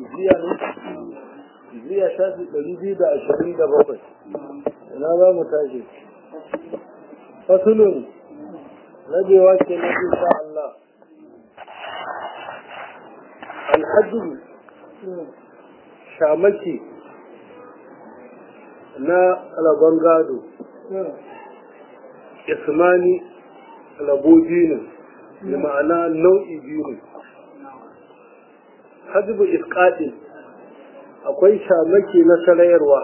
iziya ne iziya shafi ɗari biyu da ashirin da bakwai ina za mu tashi fasulun rabewa ke na insha Allah alhajju shamaki na rabon gado ismani rabo biyu ne ma'ana nau'i biyu ne hajjibu iskaɗin akwai shamaki na sarayarwa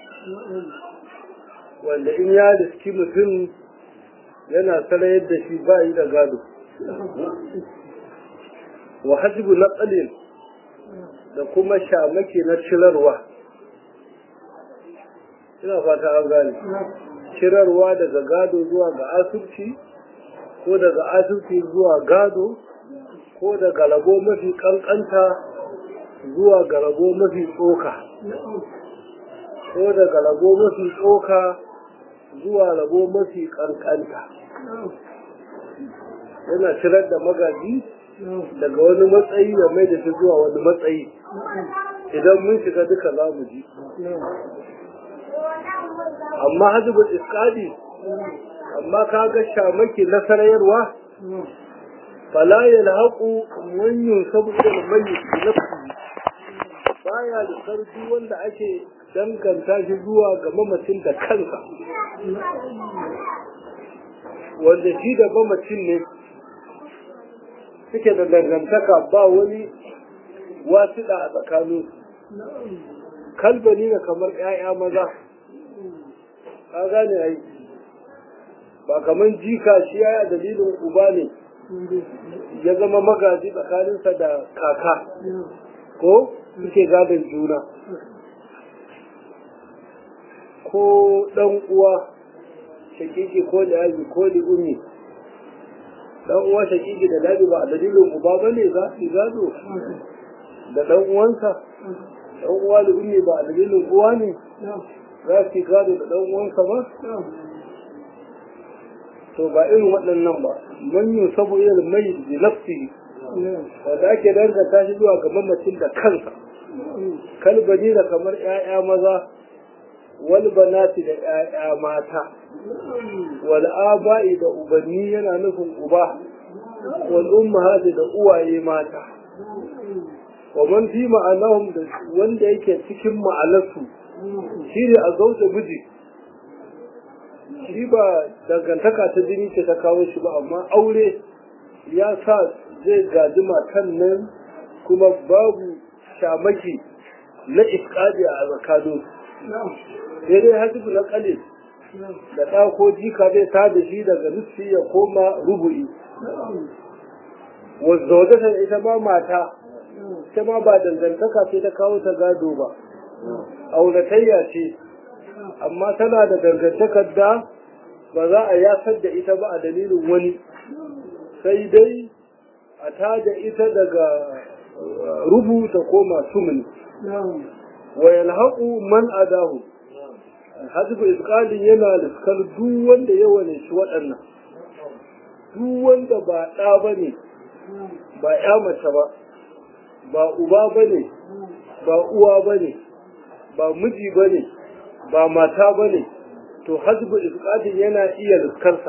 wanda in ya riski mutum yana sarayar da shi ba yi da gado wa hajjibu na da kuma shamaki na cirarwa ina fata an gane cirarwa daga gado zuwa ga asirci ko daga asirci zuwa gado ko daga rabo mafi kankanta zuwa ga rabo mafi tsoka ko daga rabo mafi tsoka zuwa rabo mafi kankanta yana cirar da magaji daga wani matsayi da mai da shi zuwa wani matsayi idan mun shiga duka za mu ji amma hajjibul iskadi amma kaga shamaki na sarayarwa fala ya lahaku wanyun saboda mai nafsi baya da sarki wanda ake danganta shi zuwa ga mamacin da kansa wanda shi da mamacin ne suke da dangantaka ba wani wasiɗa a tsakanin kalbani na kamar 'ya'ya maza ka gane ai ba kamar jika shi ya dalilin uba ne ya zama magaji tsakaninsa da kaka ko suke gadon juna ko ɗan uwa shakiki ko da yaji ko da umi ɗan uwa shakiki da daji ba a dalilin uba ba ne za su gado da ɗan uwansa ɗan uwa da umi ba a dalilin uwa ne za su gado da ɗan uwansa ba to ba irin waɗannan ba man yi sabu irin mai da nafsi wanda ake danganta shi zuwa ga mamacin da kansa kalbani da kamar 'ya'ya maza wal banati da 'ya'ya mata wal aba'i da ubanni yana nufin uba wal ummahati da uwaye mata wa man fi ma'anahum da wanda yake cikin ma'anarsu shi ne a zauta miji shi ba dangantaka ta jini ce ta kawo shi ba amma aure ya sa zai gaji matan nan kuma babu shamaki na iskadi a zakado sai dai hajjibu na kale da ɗa ko jika zai ta da shi daga nufi ya koma rubu'i wanda wata ita ma mata ita ma ba dangantaka ce ta kawo ta gado ba auratayya ce amma tana da dangantakar da ba za a yasar da ita ba a dalilin wani sai dai a tada ita daga rubuta ko masu mini wa yalhaqu man adahu hajbu isqalin yana liskar duk wanda ya wane shi waɗannan duk wanda ba ɗa bane ba ya mace ba ba uba bane ba uwa bane ba miji bane ba mata bane to hajbu isqadin yana iya riskarsa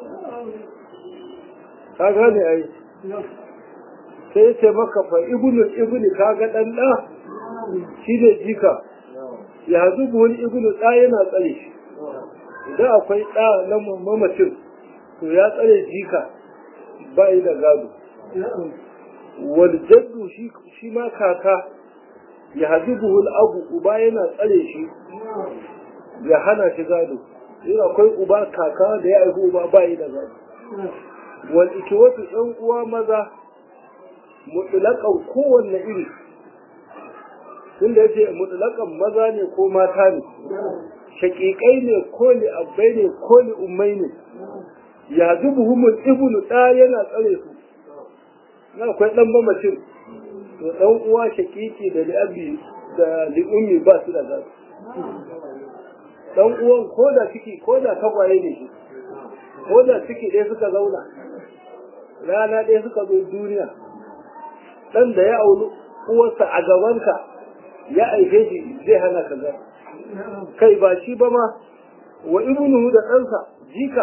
ka gane ai sai ce maka fa ibnu ibnu kaga dan da shi ne jika ya hazubu wani ibnu da yana tsare shi idan akwai da na mamacin to ya tsare jika ba yi da gado wal jaddu shi shi ma kaka ya hazubu abu uba yana tsare shi ya hana shi gado in akwai uba kaka da ya haifi uba bayi da gado wal ikiwatu ɗan uwa maza mutlaƙan kowanne iri tunda yace mutlaƙan maza ne ko mata ne shaƙiƙai ne ko li abbai ne ko li ummai ne ya zubuhumul ibnu ɗa yana tsare su na akwai ɗan mamacin to ɗan uwa shaƙiƙi da li abi da li ummi ba su da gado dan uwan ko da ciki ko da tagwaye ne shi ko da ciki ɗaya suka zauna rana ɗaya suka zo duniya ɗan da ya auri uwarsa a gabanka ya aife shi zai hana ka gado kai ba shi ba ma wa ibnuhu da ɗansa jika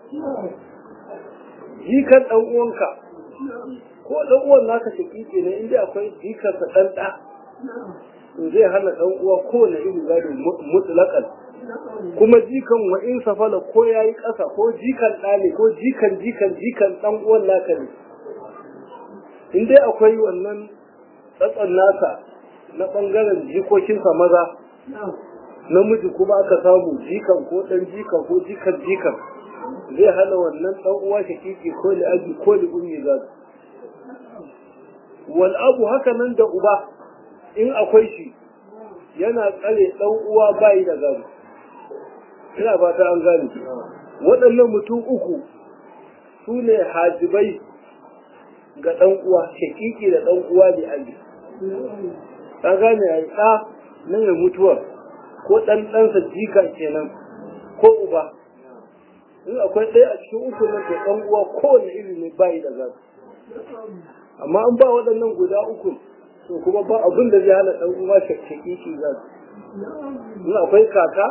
jikan ɗan uwanka ko ɗan uwan naka shakiki ne inda akwai jikarsa ɗan ɗa to zai hana ɗan uwa kowane irin gado mutlaƙan kuma jikan wa in safala ko ya yi ƙasa ko jikan ɗa ne ko jikan jikan jikan ɗan uwan naka ne in dai akwai wannan tsatson nasa na ɓangaren jikokinsa maza namiji kuma aka samu jikan ko ɗan jikan ko jikan jikan zai hana wannan ɗan uwa shakiki ko li abi ko li ummi gado wal abu haka nan da uba in akwai shi yana tsare ɗan uwa bayi da gado ina ba ta an gane waɗannan mutum uku su ne hajibai ga ɗan uwa shakiki da ɗan uwa da abi ka gane ya ɗa na mai mutuwar ko ɗan ɗansa jika kenan ko uba in akwai ɗaya a cikin uku nan to ɗan uwa kowane iri ne bayi da gado amma an ba waɗannan guda uku to kuma ba abin da zai hana ɗan uwa shakkaki shi gado in akwai kaka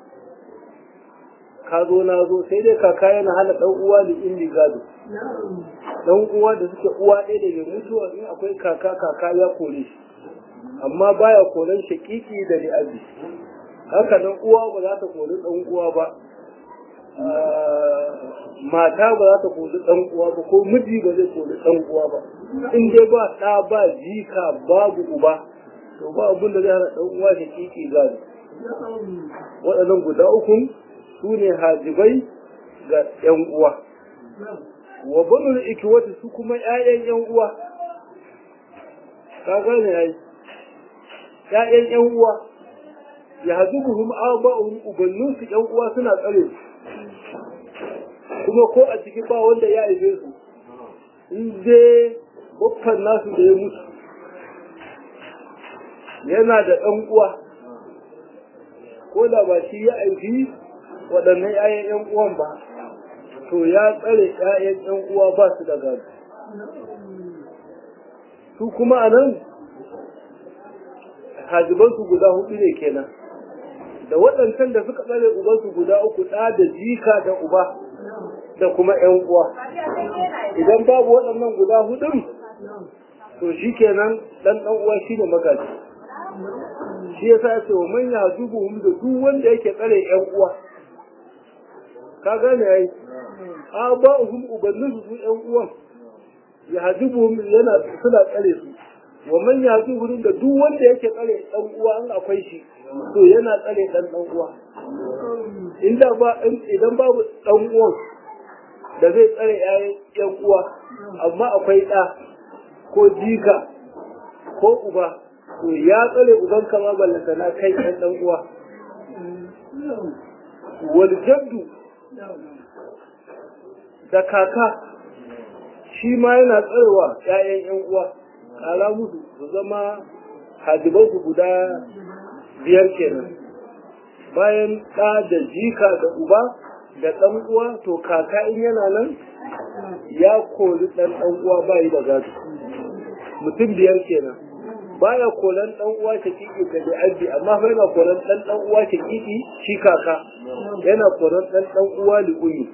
ka zo na zo sai dai kaka yana hana ɗan uwa da indi gado ɗan uwa da suke uwa ɗaya da mai mutuwa in akwai kaka kaka ya kore shi amma baya koren shakiki da li'abi haka nan uwa ba za ta kori ɗan uwa ba mata ba za ta koli ɗan uwa ba ko miji ba zai koli ɗan uwa ba in dai ba ɗa ba jika babu uba to ba abin da zai hana ɗan uwa da kiki gado waɗannan guda uku su ne hajibai ga ƴan uwa wa banul ikiwati su kuma ƴaƴan ƴan uwa ka gane ai ƴaƴan ƴan uwa ya hazubuhum aba'uhum ubannunsu ƴan uwa suna tsare su kuma ko a ciki ba wanda ya haife su in dai babban nasu da ya mutu yana da ɗan uwa ko da ba shi ya aiki waɗannan 'ya'yan 'yan uwan ba to ya tsare 'ya'yan 'yan uwa ba su da gado su kuma a nan hajibansu guda hudu ne kenan da waɗancan da suka tsare ubansu guda uku ɗa da jika da uba da kuma ‘yan uwa. Idan babu waɗannan guda hudun, to shi kenan ɗan ɗan uwa shi ne magaji. Shi ya sa ce wa manya dubu da duk wanda yake tsare ‘yan uwa. Ka gane ya yi, a ba uhum ubannin su su ‘yan uwan, ya hajibu yana suna tsare su. Wa manya dubu da duk wanda yake tsare ɗan uwa an akwai shi, to yana tsare ɗan ɗan uwa. Inda ba idan babu ɗan uwan da zai tsare ‘yan uwa, amma akwai ɗa ko jika ko uba, to ya tsare uban kama ballanta na kai ɗan ɗan uwa. Waljaddu da kaka shi ma yana tsarewa ‘ya'yan ‘yan uwa, ƙara musu su zama hadibansu guda biyar kenan. Bayan ɗa da jika da uba, da ɗan uwa to kaka in yana nan ya kori ɗan ɗan uwa bayi da gado mutum biyar kenan baya koran ɗan uwa shakiki ga li'abdi amma fa yana koran ɗan ɗan uwa shakiki shi kaka yana koran ɗan ɗan uwa li'uyi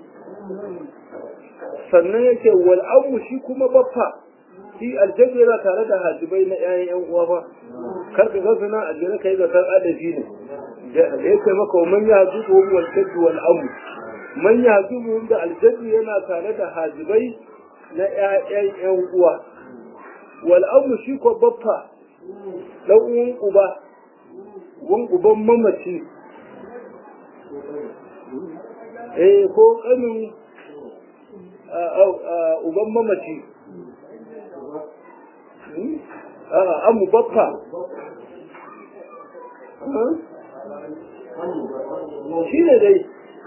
sannan yake wal amu shi kuma baffa shi aljanna yana tare da hajibai na ƴaƴan ƴan uwa fa kar ka ga suna aljanna kai ga san adabi ne da yake maka man ya zuwa wal jaddu wal amu man ya zuwa da aljaddu yana tare da hajibai na ƴaƴan ƴan uwa wal amu shi ko baffa dan uwan uba wan uban mamaci eh ko kanin uban mamaci amu baffa shi ne dai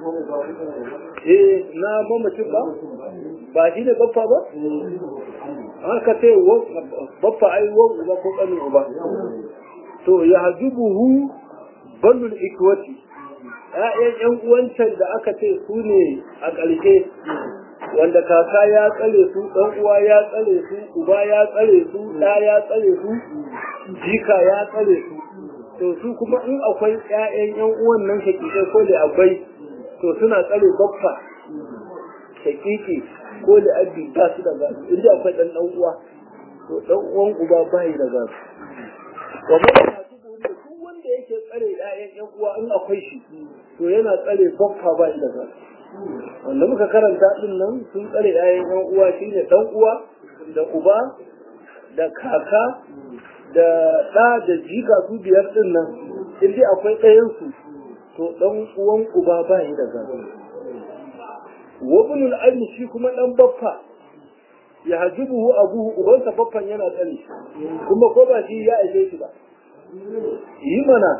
eh na mamacin ba ba shi ne baffa ba haka ce baffa ai wan uba ko kanin uba to ya hajibuhu ballul ikwati ‘ya'yan ‘yan uwancan da aka ce su ne a ƙarshe wanda kaka ya tsare su dan uwa ya tsare su uba ya tsare su ɗa ya tsare su jika ya tsare su to su kuma in akwai ƴaƴan ƴan uwan nan shakikai ko da abai to suna tsare baffa shakiki ko da abbi ba su da gado inda akwai dan dan uwa to dan uwan uba bai da gado wa man hasibu da duk wanda yake tsare ƴaƴan ƴan uwa in akwai shi to yana tsare baffa bai da gado wanda muka karanta din nan sun tsare ƴaƴan ƴan uwa shine dan uwa da uba da kaka da ɗa da jika su biyar din nan in dai akwai ɗayan su to dan uwan uba bai da gado wabnul almi shi kuma dan baffa ya hajibuhu abuhu ubansa baffan yana tsare kuma ko ba shi ya aike shi ba yi mana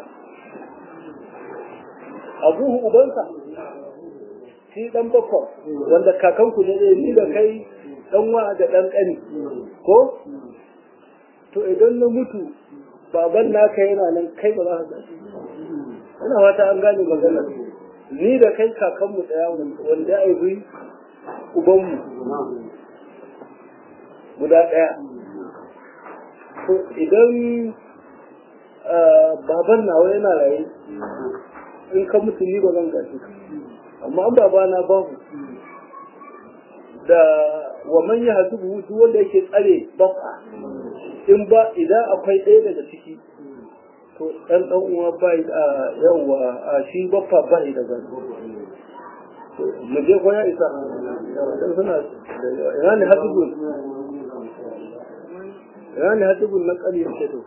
abuhu ubansa shi dan baffa wanda kakanku ne ni da kai dan wa da dan kani ko to idan na mutu baban naka yana nan kai ba za ka gaji ina fata an gane maganar ni da kai kakanmu ɗaya wanda ya yi ubanmu guda ɗaya to idan baban nawa yana raye in ka mutu ni ba zan gaji amma an babana babu da wa man ya hadu duk wanda yake tsare bafa in ba idan akwai ɗaya daga ciki to ɗan ɗan uwa bai a yawa a shi baffa bai da gani mu je ko ya isa dan suna ina ne hadibun ina ne hadibun na ƙali ce to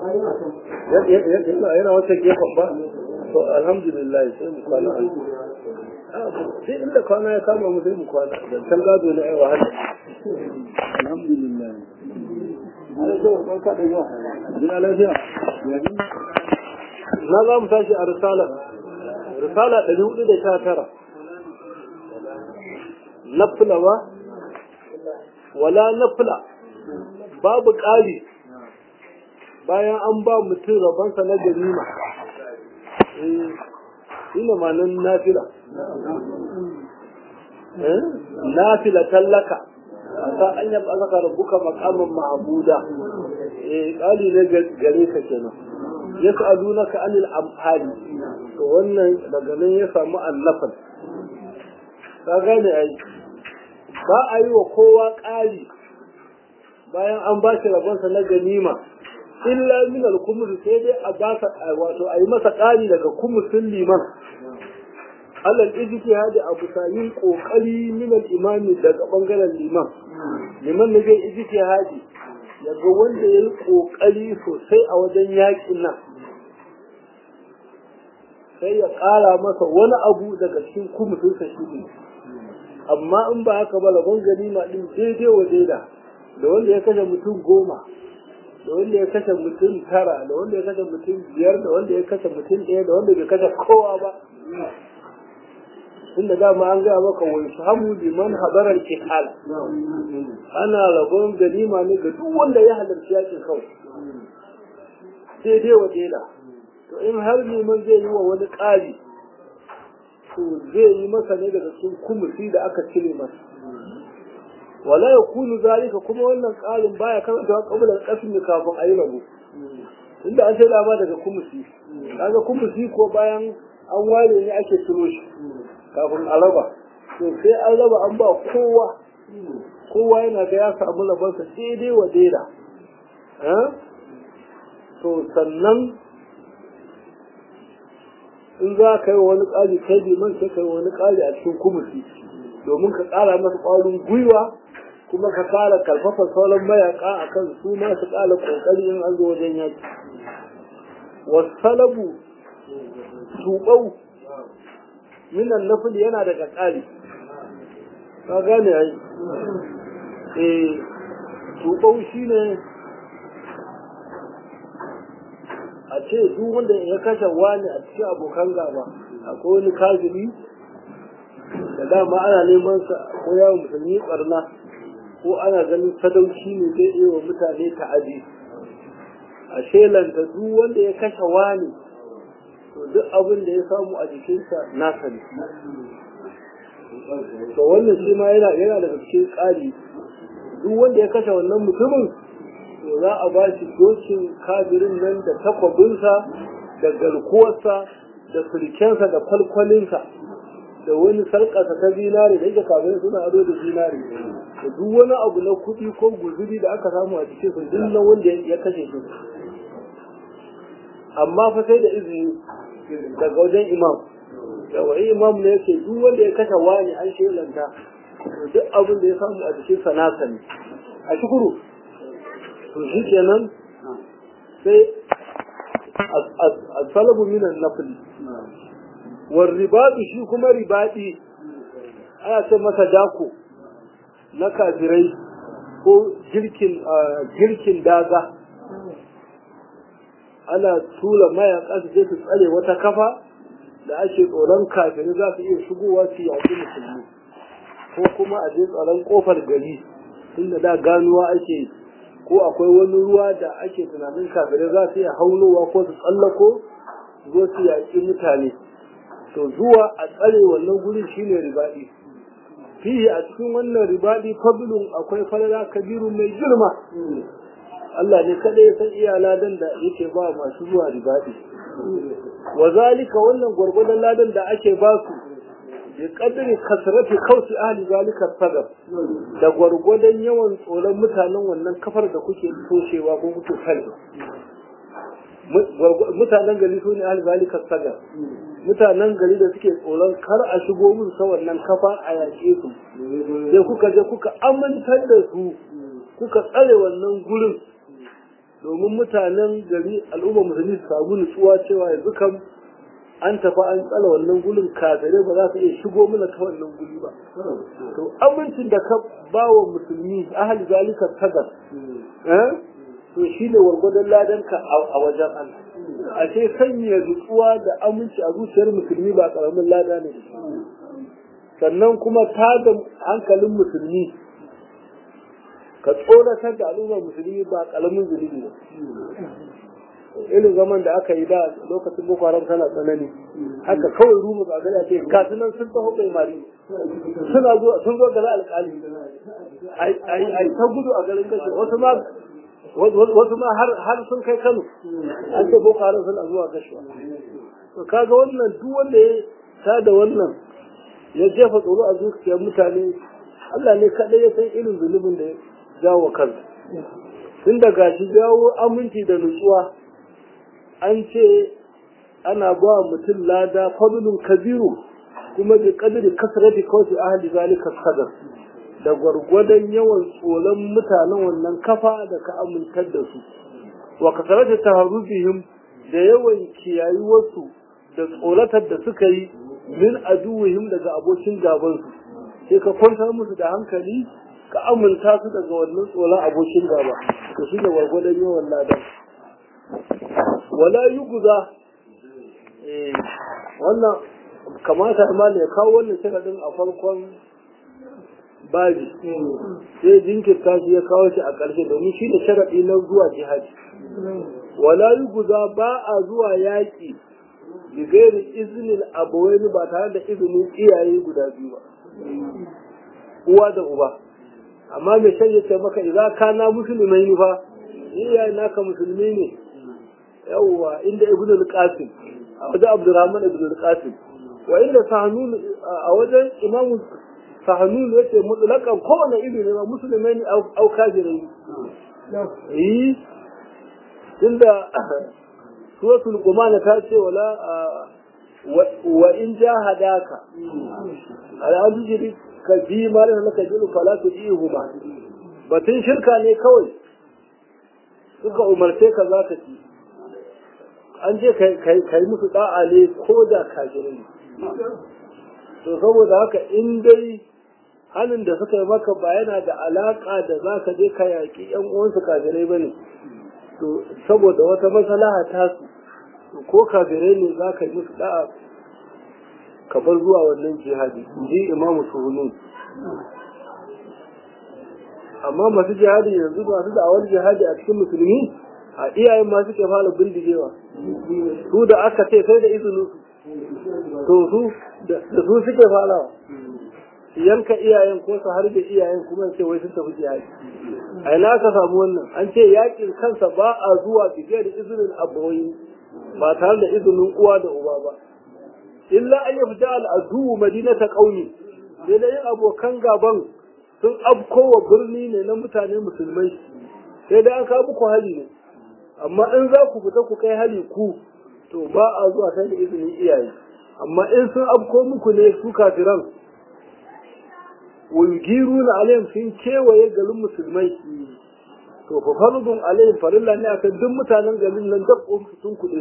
yana wata gefen ba to alhamdulillah sai mu kwana an sai inda kwana ya kama mu sai mu kwana da can gado na yawa hada alhamdulillah Jina lafiya. Na za mu tashi a risala. Risala ɗari hudu da sha tara. Nafila ba? Wala nafila. Babu ƙari bayan an ba mutum rabansa na ganima. Ina ma nan nafila. Nafila tallaka. ta an yaba zaka rabbuka maqaman ma'buda eh kali ne gare ka kenan yas'alunaka anil amhali to wannan daga nan ya samu annafal ka gane ai ba a yi wa kowa ƙari bayan an ba shi rabonsa na ganima illa min al-kumus sai dai a ba wato a yi masa ƙari daga kumusin liman alal ijtihadi abu sayin kokari min al-imami daga bangaren liman liman ne zai ijtihadi yaga wanda yayi kokari sosai a wajen yakin nan sai ya kara masa wani abu daga cikin kumutun sa shi amma in ba haka ba labon ganima din daidai wa daida da wanda ya kashe mutum goma da wanda ya kashe mutum tara da wanda ya kashe mutum biyar da wanda ya kashe mutum ɗaya da wanda bai kashe kowa ba tunda dama an gaya maka wai samu liman hadarar kihal ana rabon ganima ne ga duk wanda ya halarci yakin kawai daidai wa daida to in har liman zai yi wa wani ƙari to zai yi masa ne daga cikin kumusi da aka cire masa wala ya kunu zalika kuma wannan ƙarin baya karantawa kabilar kasmi kafin a yi rabo tunda an sai dama daga kumusi kaga kumusi ko bayan an ware ne ake ciro shi kafin a raba to sai an raba an ba kowa kowa yana ga ya samu labarsa daidai wa daida to sannan in za ka yi wani ƙari kai liman sai ka yi wani ƙari a cikin kumusi domin ka ƙara masa ƙwarin gwiwa kuma ka ƙara karfafa sauran mayaƙa a kan su ma su ƙara ƙoƙari in an zo wajen yaki wasalabu tuɓau minan nafil yana daga ƙari ka gane ai eh tuɓau shine a ce duk wanda ya kashe wani a cikin abokan gaba akwai wani kafiri da dama ana neman sa ko yawon musulmi barna ko ana ganin sadauki ne zai iya wa mutane ta'adi a shelanta duk wanda ya kashe wani to duk abin da ya samu a jikinsa nasa ne to wannan shi ma yana yana daga cikin ƙari duk wanda ya kashe wannan mutumin to za a ba shi dokin kafirin nan da takwabinsa da garkuwarsa da sulkensa da kwalkwalinsa da wani sarƙasa ta zinare da yake kafirin suna ado da zinare da duk wani abu na kuɗi ko guzuri da aka samu a cikin su duk na wanda ya kashe shi amma fa sai da izini daga wajen imam yawa imam ne yake duk wanda ya kashe wani an shelanta duk abin da ya samu a cikin sanasa ne a shukuru to shi kenan sai asalabu minan nafli war ribadi shi kuma ribadi ana ce masa dako na kafirai ko girkin girkin daga ana tura mayaka su je su tsare wata kafa da ake tsoron kafirai za su iya shigowa su yaƙi musulmi ko kuma a je tsaron kofar gari tunda da ganuwa ake ko akwai wani ruwa da ake tunanin kafirai za su iya haulowa ko su tsallako zo su yaƙi mutane to zuwa a tsare wannan gurin shine ribaɗi fihi a cikin wannan ribaɗi fadlun akwai falala kabiru mai girma Allah ne kada ya san iya ladan da yake ba masu zuwa ribaɗi wa zalika wannan gwargwadon ladan da ake ba su bi kadri kasrati kausi ahli zalika sadar da gwargwadon yawan tsoron mutanen wannan kafar da kuke toshewa ko kuke kalli mutanen gari su ne ahli zalika sadar mutanen gari da suke tsoron kar a shigo mun sa wannan kafa a yaƙe su sai kuka je kuka amintar da su kuka tsare wannan gurin domin mutanen gari al'umma musulmi su samu nutsuwa cewa yanzu kam an tafi an tsala wannan gulin kafirai ba za su iya shigo mana ta wannan guri ba to amincin da ka ba wa musulmi ahli zalika tagar to shi ne wargwadon ladanka a wajen Allah a ce sanya nutsuwa da aminci a zuciyar musulmi ba karamin lada ne sannan kuma tada hankalin musulmi ka tsoratar da al'ummar musulmi ba kalamin zunubi ba irin zaman da aka yi da lokacin boko haram tana tsanani haka kawai ruma ba gani ce kasu nan sun taho bai mari suna zuwa sun zo gari alƙali ai ta gudu a garin kashe wasu ma wasu ma har sun kai kano an ce boko haram suna zuwa gashuwa to kaga wannan duk wanda ya tada wannan ya jefa tsoro a zuciyar mutane Allah ne kaɗai ya san irin zunubin da ya jawo kansa tun da gashi jawo aminci da nutsuwa an ce ana ba mutum lada fadlun kabiru kuma bi kadri kasrati kawfi ahli zalika sadar da gwargwadon yawan tsoron mutanen wannan kafa da ka amintar da su wa kasarata taharrubihim da yawan kiyayi wasu da tsoratar da suka yi min aduwihim daga abokin gabansu sai ka kwantar musu da hankali ka aminta su daga wannan tsoron abokin gaba to shi ne gwargwadon yawan ladan wala yi guza wannan kamata ma ne kawo wannan sharaɗin a farkon babi sai jinkirta shi ya kawo shi a ƙarshe domin shi da sharaɗi na zuwa jihadi wala yi guza ba a zuwa yaƙi bigairi izinin abuwai ba tare da izinin iyaye guda biyu ba uwa da uba amma mai shan ce maka idza kana musulmai ne fa iyaye naka musulmi ne yawwa inda ibnu al-qasim a wajen abdurrahman ibnu al-qasim wa inda sahanun a wajen imam sahanun yace mutlaqan kowane iri ne ma musulmai ne au kafirai eh tunda suratul qumana ta ce wala wa in jahadaka ala tujri ka bi ma da laka jilu fala tujihu ba batun shirka ne kawai suka umarce ka za ka ci an je kai musu da'a ne ko da kafirai to saboda haka in dai halin da suka yi maka ba yana da alaka da za ka je ka yaƙi yan uwansu kafirai ba ne to saboda wata maslaha ta su ko kafirai ne za ka yi musu da'a ka bar zuwa wannan jihadi ji imamu suhunun amma masu jihadi yanzu masu da'awar jihadi a cikin musulmi a iyayen masu ke fara bindigewa su da aka ce sai da izinin su to su da su suke farawa su yanka iyayen ko su harbe iyayen kuma ce wai sun tafi jihadi a ina ka samu wannan an ce yakin kansa ba a zuwa bige da izinin abawai ba tare da izinin uwa da uba ba illa an yafta al'adu madinata qaumi sai da yin abokan gaban sun afkowa birni ne na mutane musulmai sai da an kawo muku hali ne amma in za ku fita ku kai hali ku to ba a zuwa sai da izinin iyaye amma in sun afko muku ne su kafiran wulgiru na alayhim sun kewaye garin musulmai to fa farudun alayhim farilla ne akan duk mutanen garin nan duk sun kuɗe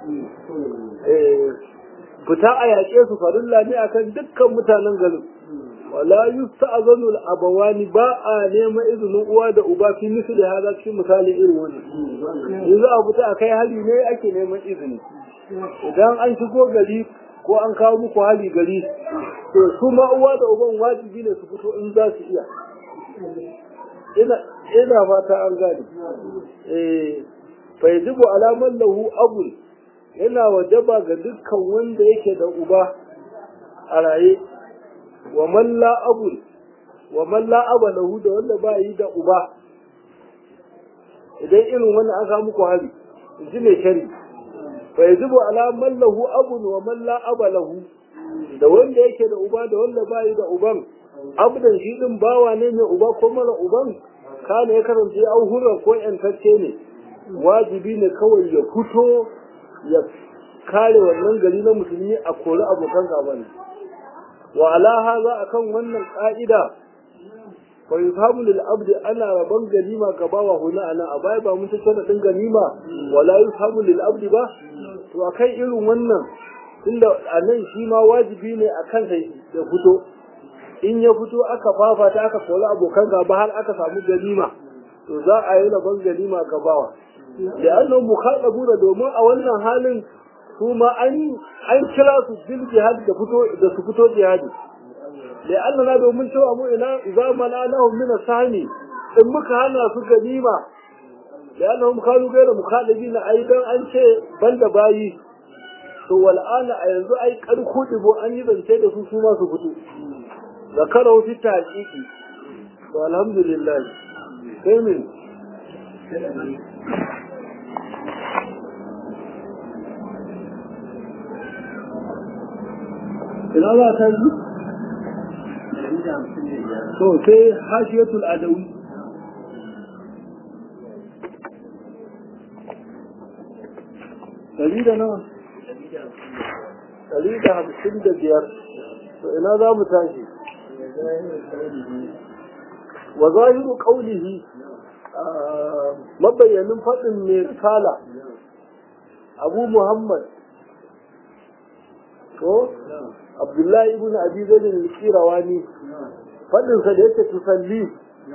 fita a yaƙe su farilla ne akan dukkan mutanen garin wala yusta'zanu al-abawani ba a nema izinin uwa da uba fi misli hada cikin misali irin wani yanzu a fita akai hali ne ake neman izini idan an shigo gari ko an kawo muku hali gari to su ma uwa da uban wajibi ne su fito in za su iya ina ina fata an gane eh fa yajibu alaman lahu abun yana wajaba ga dukkan wanda yake da uba a raye wa man la abun wa man la aba lahu da wanda ba yi da uba idan irin wannan aka muku hali in ji mai shari fa yajibu ala man lahu abun wa man la aba lahu da wanda yake da uba da wanda ba yi da uban abdan shi din bawa ne mai uba ko mara uban kana ya kasance auhura ko yantacce ne wajibi ne kawai ya fito ya kare wannan gari na musulmi a kori abokan gaba ne wa ala haza akan wannan ka'ida fa yusabu lil abdi ana rabon ganima ga bawa huna ana a baya ba mun tattauna din ganima wala yusabu lil abdi ba to akai irin wannan tunda anan shi ma wajibi ne akan sai ya fito in ya fito aka fafata aka kori abokan gaba har aka samu ganima to za a yi rabon ganima ga bawa da annan mukhadabuna domin a wannan halin su ma an an kira su bil jihad da fito da su fito jihadi da Allah na domin cewa mu ina za mana'ahum min sahmi in muka hana su ganima da annahum kanu gaira mukhalibina aidan an ce banda bayi to wal ana a yanzu ai karku dibo an yi zance da su su ma su fito zakarau fi taqiqi to alhamdulillah sai min ina za ta yi to sai hashiyatul adawi ɗari da nawa ɗari da hamsin da biyar to ina za mu tashi wa zahiru qawlihi mabayyanin faɗin mai kala abu muhammad ko abdullahi ibn abi zaid al-qirawani fadin sa da yake tusalli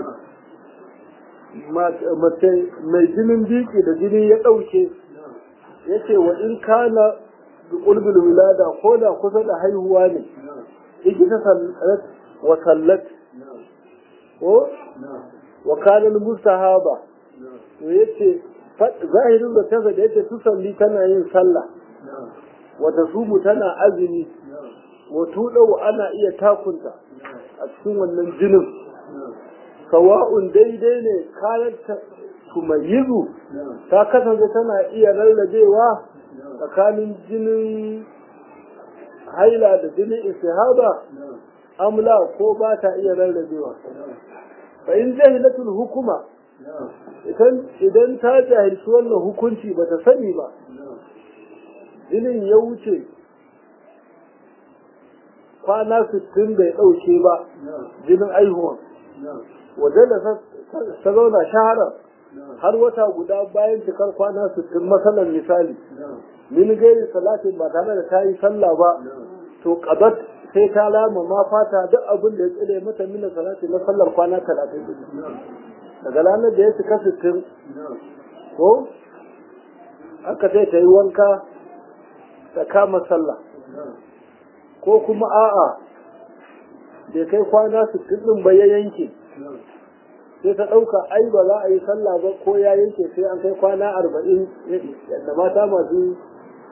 mace mai jinin biki da jini ya dauke yace wa in kana bi qulbil wilada ko da kusa da haihuwa ne yake ta sallat wa sallat ko wa kana mustahaba to yace zahirin da kansa da yake tusalli tana yin sallah wata sumu tana azumi wato ɗau ana iya takunta a cikin wannan jinin sawa'un daidai ne kayan tumayizu ta kasance tana iya rarrabewa tsakanin jinin haila da jinin istihaba amla ko ba ta iya rarrabewa fa in jahilatul hukuma idan ta jahilci wannan hukunci ba ta sani ba jinin ya wuce kwana sittin bai ɗauke ba jinin aihuwan wajen da ta zauna shahara har wata guda bayan cikar kwana sittin matsalar misali min gairi salatin ba tare da ta yi sallah ba to kabat sai ta lama ma fata duk abin da ya tsire mata mina salati na sallar kwana talatin daga ranar da ya cika sittin ko aka sai ta yi wanka ta kama sallah ko kuma a'a bai kai kwana sittin ɗin ba ya yanke sai ta ɗauka ai ba za a yi sallah ba ko ya yanke sai an kai kwana arba'in yadda mata masu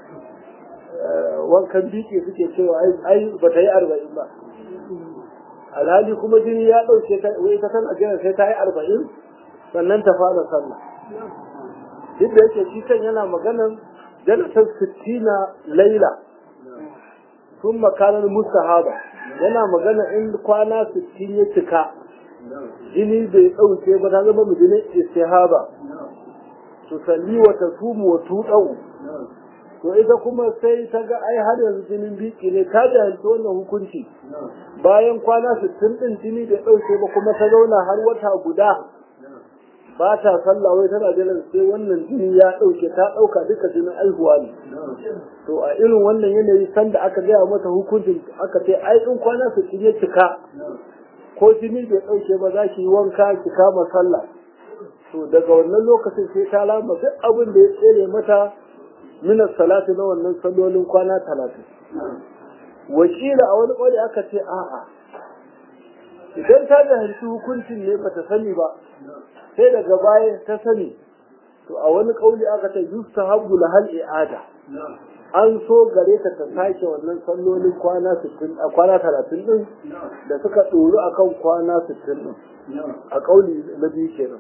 wankan biki suke cewa ai ba ta yi arba'in ba alhali kuma jini ya ɗauke ta wai ta tana jiran sai ta yi arba'in sannan ta fara sallah duk da yake shi kan yana maganan jalatar sittina laila sun makarar mustahaba yana magana in kwana sittin ya cika jini bai ɗauke ba ta zama mijinin istihaba to salli wa ta sumu wa tuɗau to ita kuma sai ta ga ai har yanzu jinin biki ne ta jahilci wannan hukunci bayan kwana sittin ɗin jini bai ɗauke ba kuma ta zauna har wata guda ba ta sallah wai tana jiran sai wannan jini ya ɗauke ta ɗauka duka jinin aihuwa ne to a irin wannan yanayi sanda aka gaya mata hukuncin aka ce ai in kwana sittin ya cika ko jini bai ɗauke ba za ki yi wanka ki kama sallah to daga wannan lokacin sai ta lama duk abin da ya tsere mata minas salatu na wannan sallolin kwana talatin wakila a wani ƙwari aka ce a'a idan ta jahilci hukuncin ne bata sani ba sai daga baya ta sani to a wani ƙauli aka ce yusta habdu lahal i'ada an so gare ta ta sake wannan sallolin kwana 60 a kwana 30 din da suka ɗoru akan kwana 60 din a ƙauli na biyu kenan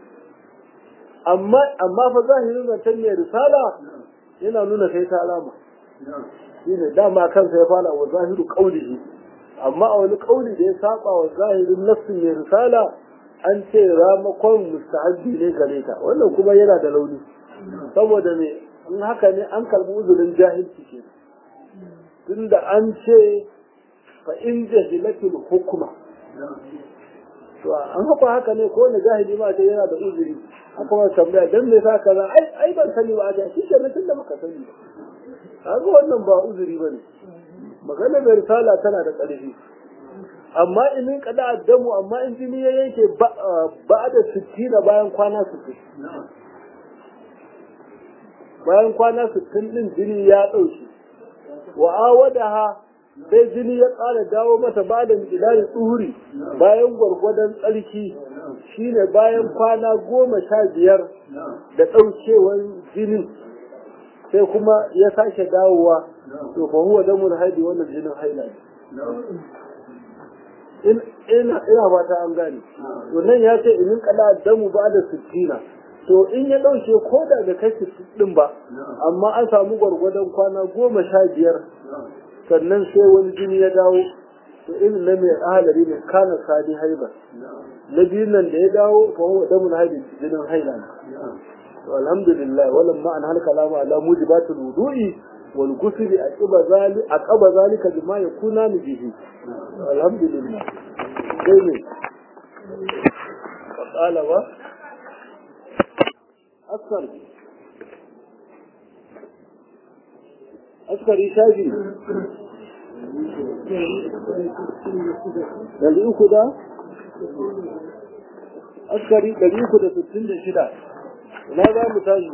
amma amma fa zahirin zancen mai risala yana nuna sai ta alama shine dama kansa ya fara wa zahiru qaulihi amma a wani kauli da ya saba wa zahirin nassin mai risala an ce ramakon mustahabbi ne gare ta wannan kuma yana da launi saboda me in haka ne an karbi uzurin jahilci ke tunda an ce fa in jahilatul hukuma to an haka haka ne ko wani jahili ma ce yana da uzuri haka ma tambaya dan me sa kaza ai ai ban sani ba a shi kenan tunda muka sani kaga wannan ba uzuri bane magana mai risala tana da ƙarfi amma in kada addamu amma in jini ya yanke ba da sittina bayan kwana sittin bayan kwana sittin din jini ya ɗauke wa awadaha sai jini ya ƙara dawo mata ba da milari tsuhuri bayan gwargwadon tsarki shine bayan kwana goma sha biyar da ɗaukewar jinin sai kuma ya sake dawowa to fa huwa damul haidi wannan jinin haila in ina ina fata an gane to nan ya ce in kala damu ba da sittina to in ya dauke ko da da kai din ba amma an samu gwargwadon kwana goma sha biyar sannan sai wani jini ya dawo to in na mai ahalari ne kana sadi haiba na biyun nan da ya dawo fa huwa damul haidi jinin haila ne والحمد لله ولما أن هلك كلام على موجبات الوضوء والغسل أقب ذلك أقب ذلك بما يكونان به الحمد لله جميل وقال و أكثر أكثر إشاجي Dari uku da? Askari dari uku da sittin da shida. ina za mu tashi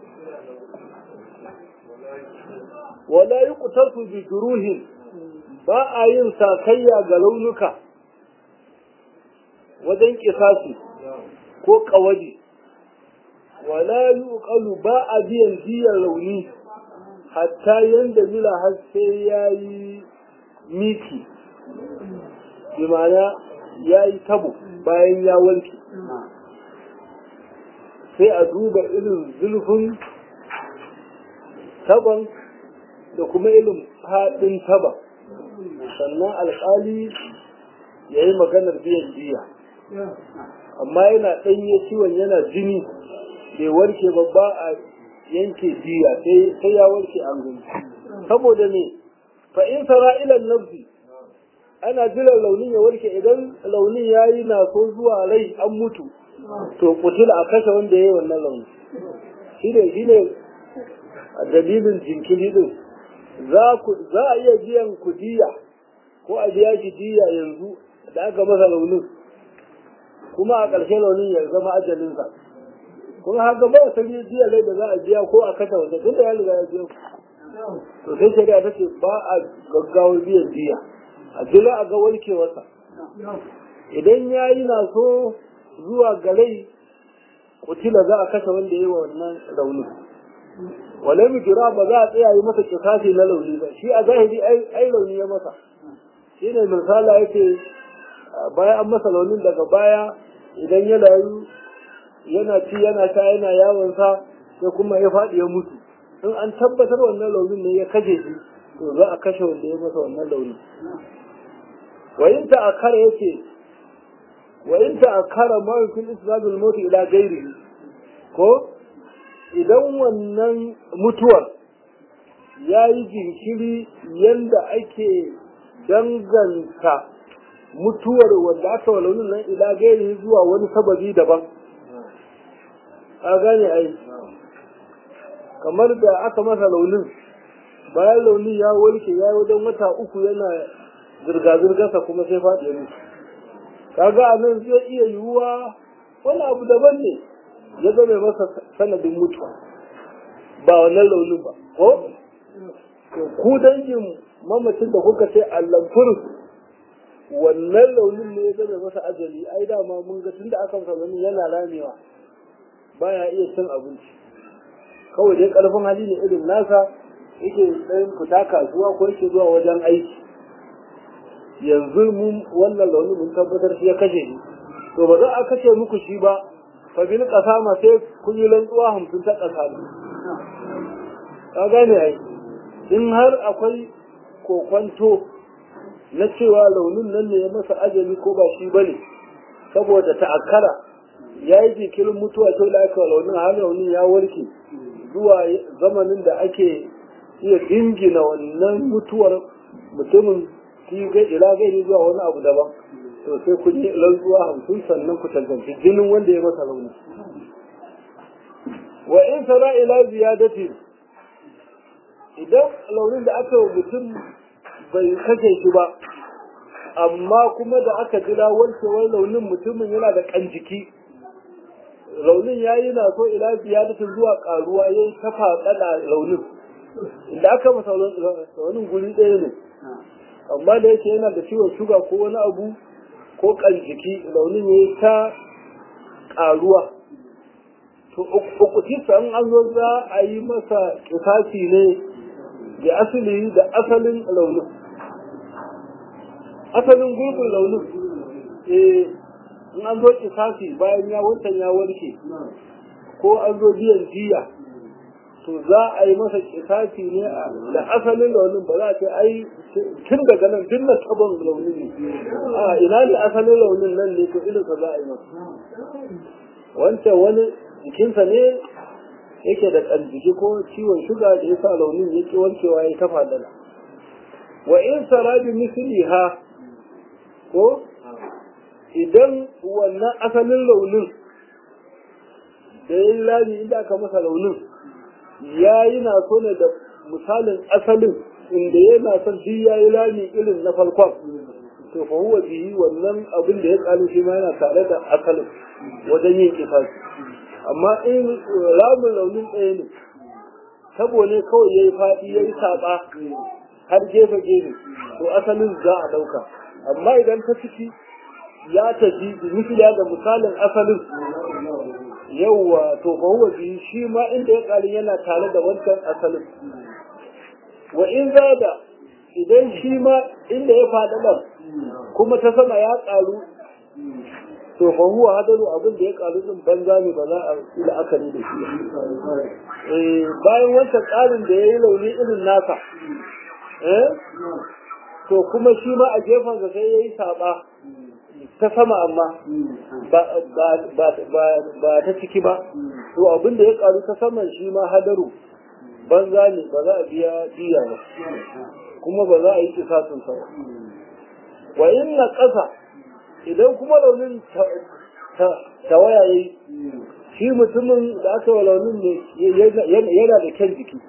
wala yi kutarsu bi juruhin ba a yin sakayya ga launuka wajen kisasi ko kawaji wala yi ukalu ba a biyan biyan launi hatta yanda mila har sai ya yi miki bi ma'ana ya yi tabo bayan ya wanke sai a duba irin zulfin taban da kuma irin faɗin taban sannan alƙali ya yi maganar biyan jiya amma yana ɗanye ciwon yana jini bai warke ba ba a yanke jiya sai ya warke an gani saboda ne fa in sara ilan nafsi ana jiran launin ya warke idan launin ya yi na so zuwa rai an mutu to kutila a kashe wanda ya yi wannan launi shi ne shi ne dalilin jinkiri din za a iya biyan ku diya ko a biya shi diya yanzu da aka masa launin kuma a ƙarshe launin ya zama ajalinsa kuma haka ba wasu diya lai da za a biya ko a kashe wanda tun da ya riga ya biya to sai shari'a ta ce ba a gaggawar biyan diya a jira a ga warkewarsa idan ya yi na so zuwa garai kutila za a kashe wanda ya yi wa wannan rauni wale mu jira ba za a tsaya yi masa kisasi na launi ba shi a zahiri ai launi ya masa shi ne misala yake bayan an masa launin daga baya idan ya layu yana ci yana sha yana yawon sa sai kuma ya faɗi ya mutu in an tabbatar wannan launin ne ya kashe shi to za a kashe wanda ya masa wannan launin wayin ta akara yake wayin ta akara mawukin islamul mutu ila gairi ko idan wannan mutuwar ya yi jinkiri yadda ake danganta mutuwar wanda aka wa launin nan ila gairi zuwa wani sababi daban a gane ai kamar da aka masa launin bayan launin ya warke ya wajen wata uku yana zirga-zirgarsa kuma sai faɗi ya mutu kaga a nan zai iya yiwuwa wani abu daban ne ya zama masa sanadin mutuwa ba wannan launin ba ko ku dangin mamacin da kuka ce allamfur wannan launin ne ya zama masa ajali ai dama mun ga tunda aka masa launin yana ramewa baya iya cin abinci kawai dai karfin hali ne irin nasa yake tsayin fita kasuwa ko yake zuwa wajen aiki yanzu mun wannan launin mun tabbatar shi ya kashe shi to ba za a kashe muku shi ba fa bil qasama sai kun yi rantsuwa hamsin ta ƙasa ka gane ai in har akwai kokwanto na cewa launin nan ne ya masa ajali ko ba shi bane saboda ta'akkara ya yi jikirin mutuwa to da aka launin har launin ya warke zuwa zamanin da ake iya dingina wannan mutuwar mutumin shi ga ila gairi zuwa wani abu daban to sai ku yi rantsuwa hamsin sannan ku tantance jinin wanda ya masa launi wa in sara ila ziyadati idan launin da aka yi mutum bai kashe shi ba amma kuma da aka jira warkewar launin mutumin yana da kan jiki launin ya yi na so ila ziyadati zuwa karuwa ya yi ta faɗaɗa launin da aka masa launin guri ɗaya ne amma da yake yana da ciwon shuga ko wani abu ko kan jiki launin ya yi ta karuwa to ukutisa in an zo za a yi masa kisasi ne da asali da asalin launin asalin gurbin launin eh in an zo kisasi bayan ya wancan ya warke ko an zo biyan jiya to za a yi masa kisasi ne da asalin launin ba za a ce ai tun daga nan duk na taban launin ne a ina ne asalin launin nan ne to ilinsa za a yi masa wancan wani jikinsa ne yake da ƙarjiki ko ciwon shuga da ya sa launin yake wankewa ya kafa dala wa in sarabi misli ha ko idan wannan asalin launin da ya yi lami inda aka masa launin ya yi na so ne da misalin asalin inda yana son duk ya yi lami irin na farkon to fa huwa bihi wannan abin da ya kalu shi ma yana tare da asalin wajen yin kisasi amma in ramin launin ɗaya ne tabo ne kawai ya yi faɗi ya yi saɓa har gefe gefe to asalin za a ɗauka amma idan ta ciki ya tafi misliya da misalin asalin yauwa to fa huwa bihi shi ma inda ya ƙarin yana tare da wancan asalin wa in zada idan shi ma inda ya faɗaɗa kuma ta sama ya ƙaru to fa huwa hadaru abin da ya ƙaru din banza ne ba za a yi la'akari da shi eh bayan wancan ƙarin da ya yi launi irin nasa eh to kuma shi ma a gefen sa sai ya yi saɓa ta sama amma ba ta ciki ba to abin da ya ƙaru ta saman shi ma hadaru banza ne ba za a biya biya ba kuma ba za a yi kisasin sa wa in na ƙasa idan kuma launin tawaya yi shi mutumin da aka wa launin ne yana da kyan jiki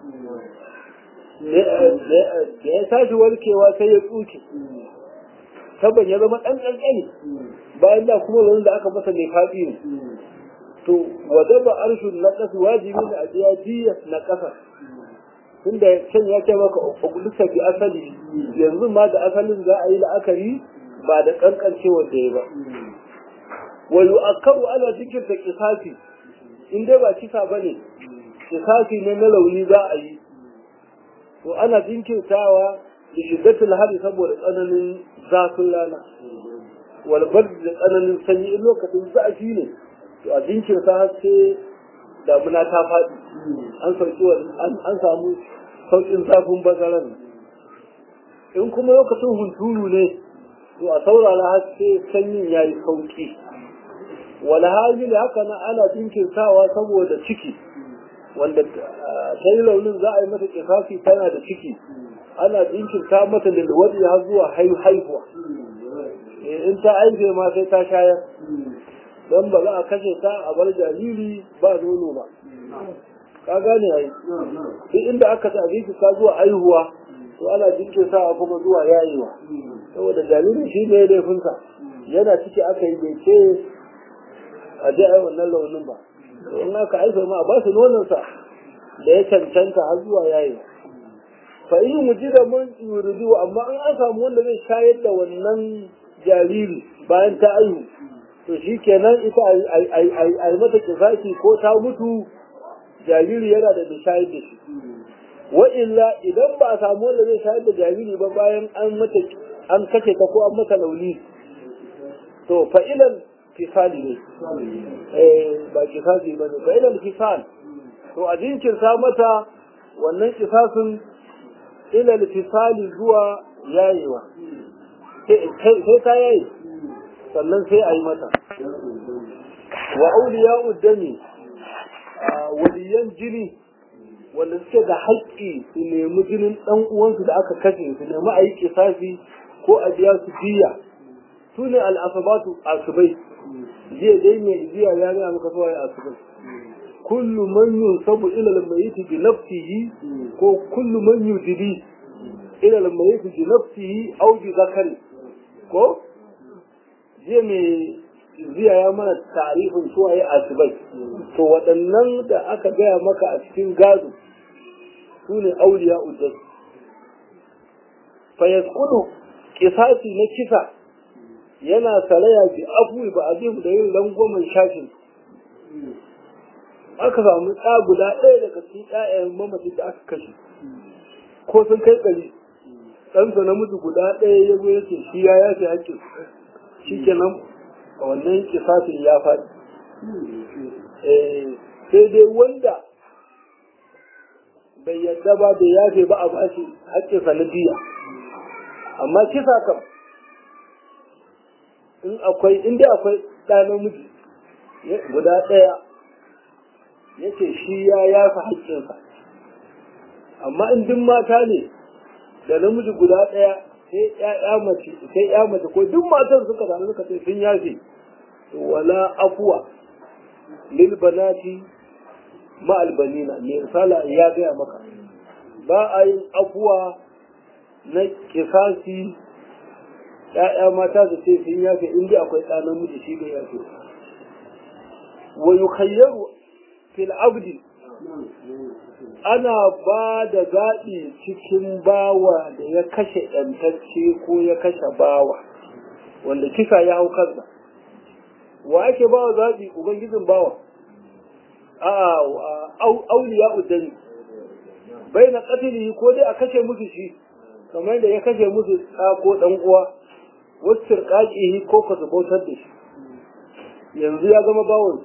da ya tashi warkewa sai ya tsuke saban ya zama ɗan ƙanƙani bayan da kuma launin da aka masa mai faɗi ne to wadaba arshin na ƙasa wajibi ne a biya jiya na ƙasa tunda can ya ce maka ugulisa bi asali yanzu ma da asalin za a yi la'akari ba da kankancewar da ya ba wa yu'akkaru ala zikir da kisasi in dai ba kisa bane kisasi ne na launi za a yi to ana jinkirtawa da shiddatul hali saboda tsananin zafin rana walbar da tsananin sanyi in lokacin zafi ne to a jinkirta har sai damuna ta faɗi an sauki an samu sauƙin zafin bazaran in kuma lokacin hunturu ne to a saurara har sai sanyin ya yi sauƙi wala hajji haka na ana jinkirtawa saboda ciki wanda sai launin za a yi mata kifafi tana da ciki ana jinkirta mata lilwadi har zuwa haihuwa in ta aihe ma sai ta shayar don ba za a kashe ta a bar jariri ba nono ba ka gane ai duk inda aka ta jinkirta zuwa aihuwa to ana jinkirta kuma zuwa yayewa saboda jaririn shi ne laifinsa yana ciki aka yi bai ce a je ai wannan launin ba in aka aifa ma a ba su nononsa da ya cancanta har zuwa yayewa fa in mujida mun yuridu amma in an samu wanda zai shayar da wannan jariri bayan ta aihu to shi kenan ita a yi mata kifafi ko ta mutu jariri yana da shayar da shi wa illa idan ba a samu wanda zai shayar da jariri ba bayan an mata an kace ta ko an mata launi to fa'ilan kifali ne eh ba kifafi ba ne fa'ilan kifal to a jinkirta mata wannan kifasin ila fisali zuwa yayewa sai ta yayi sannan sai a yi mata wa auliya uddami waliyan jini wanda suke da haƙƙi su nemi jinin ɗan uwansu da aka kashe su nemi a yi kisafi ko a biya su biya su ne al'asabatu asubai jiya dai mai jiya ya gaya maka kawai asubai kullu man yunsabu ila al-mayyit bi nafsihi ko kullu man yujidi ila al-mayyit bi nafsihi aw bi zakari ko jiya mai ziya ya mana tarifin suwaye asibai to waɗannan da aka gaya maka a cikin gado su ne auliya ujjai fa yasqudu kisasi na kisa yana salaya bi afuwi ba azim da yin rangwamen shashin aka samu ɗa guda ɗaya daga cikin ƴaƴan mamacin da aka kashe ko sun kai ɗari ɗansa namiji guda ɗaya ya zo yake shi ya yafe hakkin shi kenan a wannan kisafin ya faɗi sai dai wanda bai yadda ba bai yafe ba a bashi hakkinsa na biya amma kisa kam in akwai inda akwai ɗa namiji guda ɗaya yace shi ya yafa haƙƙinsa amma in duk mata ne da namiji guda ɗaya sai ƴaƴa mace sai ƴa mace ko duk matan suka samu suka ce sun yafe wala afwa lil banati ma albanina me sala ya gaya maka ba a yin afuwa na kisasi ƴaƴa mata su ce sun yafe in dai akwai ɗa namiji shi bai yafe wa yukhayyaru fil abdi ana ba da zaɓi cikin bawa da ya kashe ɗantacce ko ya kashe bawa wanda kisa ya hau kansa wa ake ba wa zaɓi ubangijin bawa a auliya udani bai na ƙatili ko dai a kashe musu shi kamar da ya kashe musu ɗa ko ɗan uwa wasu ƙaƙihi ko ka bautar da shi yanzu ya zama bawon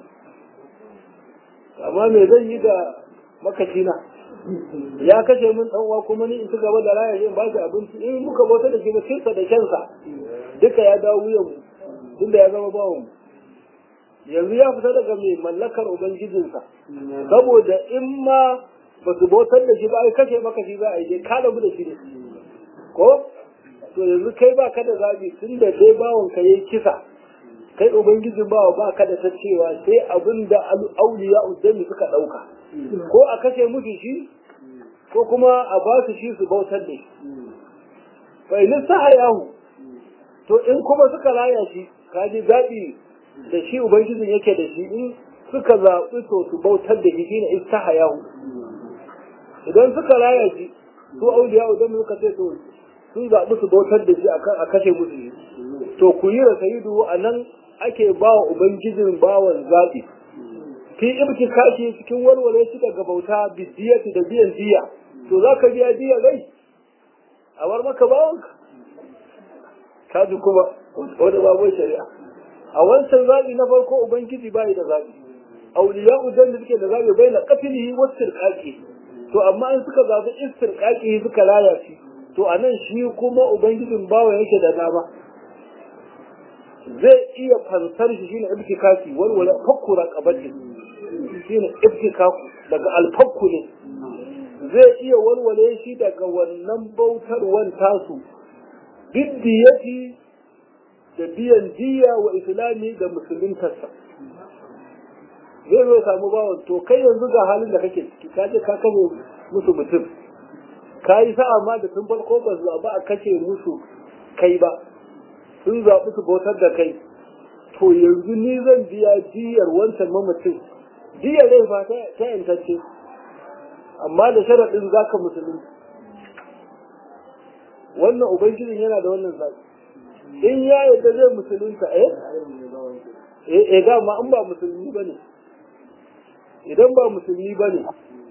amma me zan yi da makacina ya kashe min dan uwa kuma ni in ci gaba da raya in ba shi abinci in muka bauta da shi ba kinsa da kyansa duka ya dawo wuyan mu tunda ya zama bawon mu yanzu ya fita daga mai mallakar ubangijinsa saboda in ma ba su bautar da shi ba ai kashe maka shi za a yi dai ka rabu da shi ne ko to yanzu kai ba ka da zabi tun da dai bawon ka yayi kisa kai ubangijin bawa ba ka da ta cewa sai abin da auliya uddami suka ɗauka ko a kashe musu shi ko kuma a ba su shi su bautar da shi fa in yahu to in kuma suka raya shi ka ji zaɓi da shi ubangijin yake da shi in suka zaɓi to su bautar da shi shine yahu. idan suka raya shi su auliya uddami suka ce to sun zaɓi su bautar da shi a kashe musu shi to ku yi da sayidu a nan ake ba wa Ubangijin bawan zaɓi. Fi ibki kashi cikin warware shi daga bauta bidiyati da biyan diya, to za ka biya diya rai, a war maka bawanka. Kaji kuma wanda babu shari'a a wancan zaɓi na farko ubangiji bai da zaɓi auliya udan da suke da zaɓi bai na kafilihi wasu sirƙaƙi to amma in suka zaɓi istirƙaƙi suka laya shi to a nan shi kuma ubangijin bawa yake da dama zai iya fansar shi shine ibtikaki walwala fakku raqabati shine ibtikaku daga alfakku ne zai iya walwale shi daga wannan bautarwan tasu biddiyati da biyan diya wa islami da musuluntarsa zai zo samu bawan to kai yanzu ga halin da kake ciki ka je ka kame musu mutum ka yi sa'a ma da tun farko ba su ba a kace musu kai ba sun zaɓi su bautar da kai to yanzu ni zan biya diyar wancan mamacin diyar rai fa ta yantacce amma da sharaɗin za ka musulun wannan ubangijin yana da wannan zaɓi in ya yadda zai musulunta eh eh dama in ba musulmi ba ne idan ba musulmi ba ne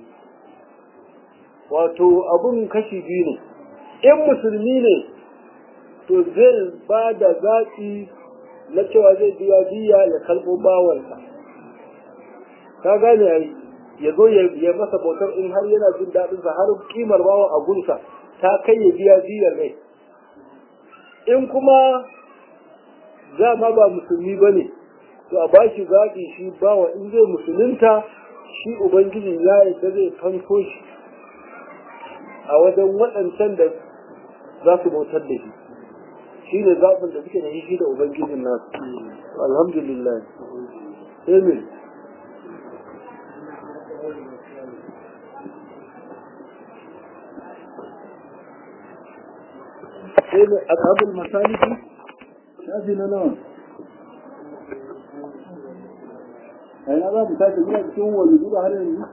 wato abun kashi biyu ne in musulmi ne to zai ba da zaɓi na cewa zai biya biya ya kalbo bawansa ka gane ai ya zo ya masa bautar in har yana jin daɗinsa har kimar bawan a gunsa ta kai ya biya biyar rai in kuma ma ba musulmi ba ne to a bashi zaɓi shi bawa in zai musulunta shi ubangiji ya yadda zai fanko shi a wajen waɗancan da za su bautar da shi shi ne zaɓin da suke da shi da ubangijin nasu alhamdulillah amin sai ne ashabul masaliki shafi na nawa ai na za mu tashi muna cikin wani zuba har yanzu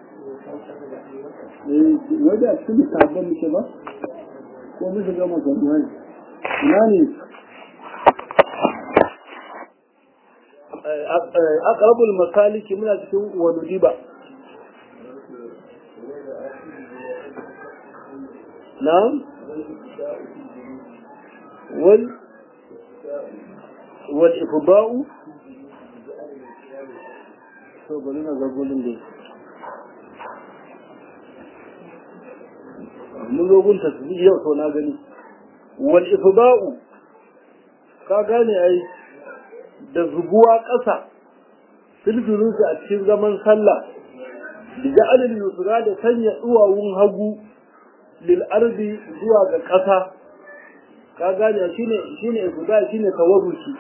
eh wanda a cikin sabon muke ba ko mun shiga magana ina ne aqrabul masaliki muna cikin wani riba na'am wal wal ifda'u to bari na ga gulun da mun zo gun tasbih yau to na gani wal ifda'u ka gane ai da zubuwa ƙasa filfilunsu a cikin zaman sallah da ja'alil yusra da sanya duwawun hagu lil ardi zuwa ga ƙasa ka gane shine shine ifda shine tawarruki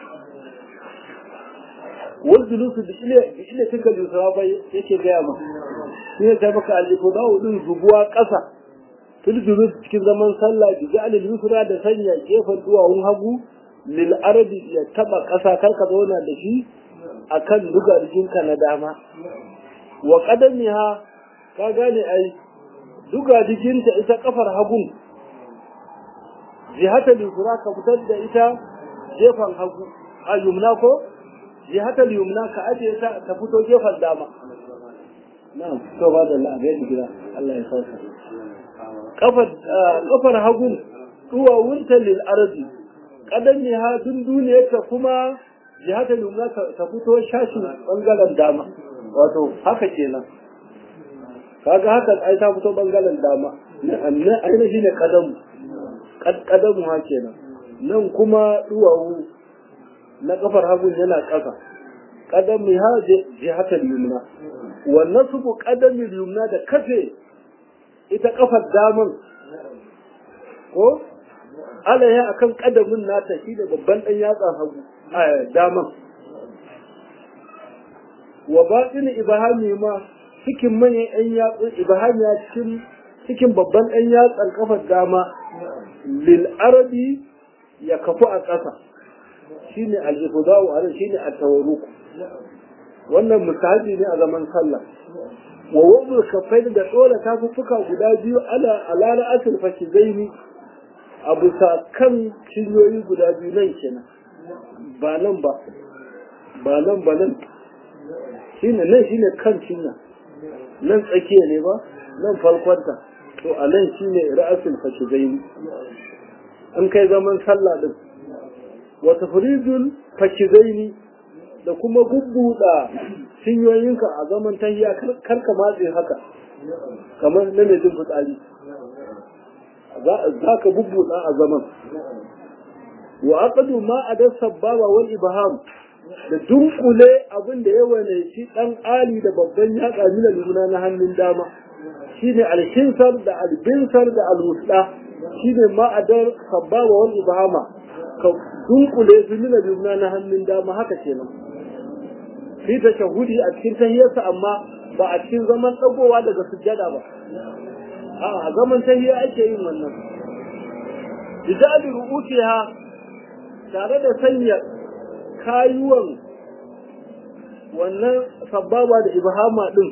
wal julusu bi ile bi ile tinka yusra fa yake ga ma shine kai maka al ifda din zubuwa ƙasa filfilun cikin zaman sallah da ja'alil yusra da sanya gefen duwawun hagu lil ardi ya taba ƙasa karka zauna da shi akan duga jikinka na dama wa qadamiha ka gane ai duga jikinta ita kafar hagun jihatal yusra ka fitar da ita jefan hagu a yumna ko jihatal yumna ka aje ta ta fito jefan dama na'am to ba da Allah bai gida Allah ya sauka kafar kafar hagun duwawunta lil ardi kadan ne ha tun duniyarta kuma jihatar yumna ta fito shashin bangaren dama wato haka kenan kaga haka ai ta fito bangaren dama nan aina shine kadamu kadamu ha kenan nan kuma duwawu na kafar hagun yana ƙasa kadamu ha jihatar yumna wannan su kadamin yumna da kafe ita kafar daman ko alaiha akan kadamin nata shi da babban dan yatsa hagu a daman wa batin ibahami ma cikin manyan ɗan yatsun ibahami cikin cikin babban ɗan yatsan kafar dama lil arabi ya kafu a ƙasa shine al-ifdau ala shine at-tawarruk wannan misali ne a zaman sallah wa wadul kafain da dole tafuffuka guda biyu ala ala ra'atul fashidaini a bisa kan cinyoyi guda biyu nan kenan ba nan ba ba nan ba nan shine nan shine kan cinya nan tsakiya ne ba nan farkonta to a nan shine ra'asul fashidaini in kai zaman sallah din wa tafridul fakizaini da kuma bubbuda cinyoyinka a zaman tahiya kar ka matse haka kamar na mai jin fitsari za ka bubbuda a zaman wa aqadu ma adar sababa wal ibham da dunkule abin da ya wane shi dan ali da babban yatsa mina luna na hannun dama shine alkinsar da albinsar da alwusda shine ma adar sababa wal ibhama ka dunkule su mina luna na hannun dama haka kenan fi ta shahudi a cikin tahiyarsa amma ba a cikin zaman dagowa daga sujjada ba a zaman tahiyya ake yin wannan bijali ru'utiha tare da sanya kayuwan wannan sababa da ibhama din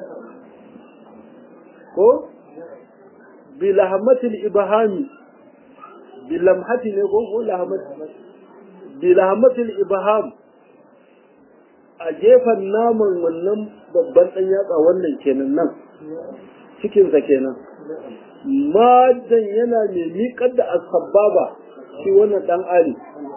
ko bilahmatil ibhami bilamhati ne ko ko lahmat bilahmatil ibham a gefen naman wannan babban dan yatsa wannan kenan nan cikinsa kenan madan yana mai miƙar da asababa shi wannan dan ali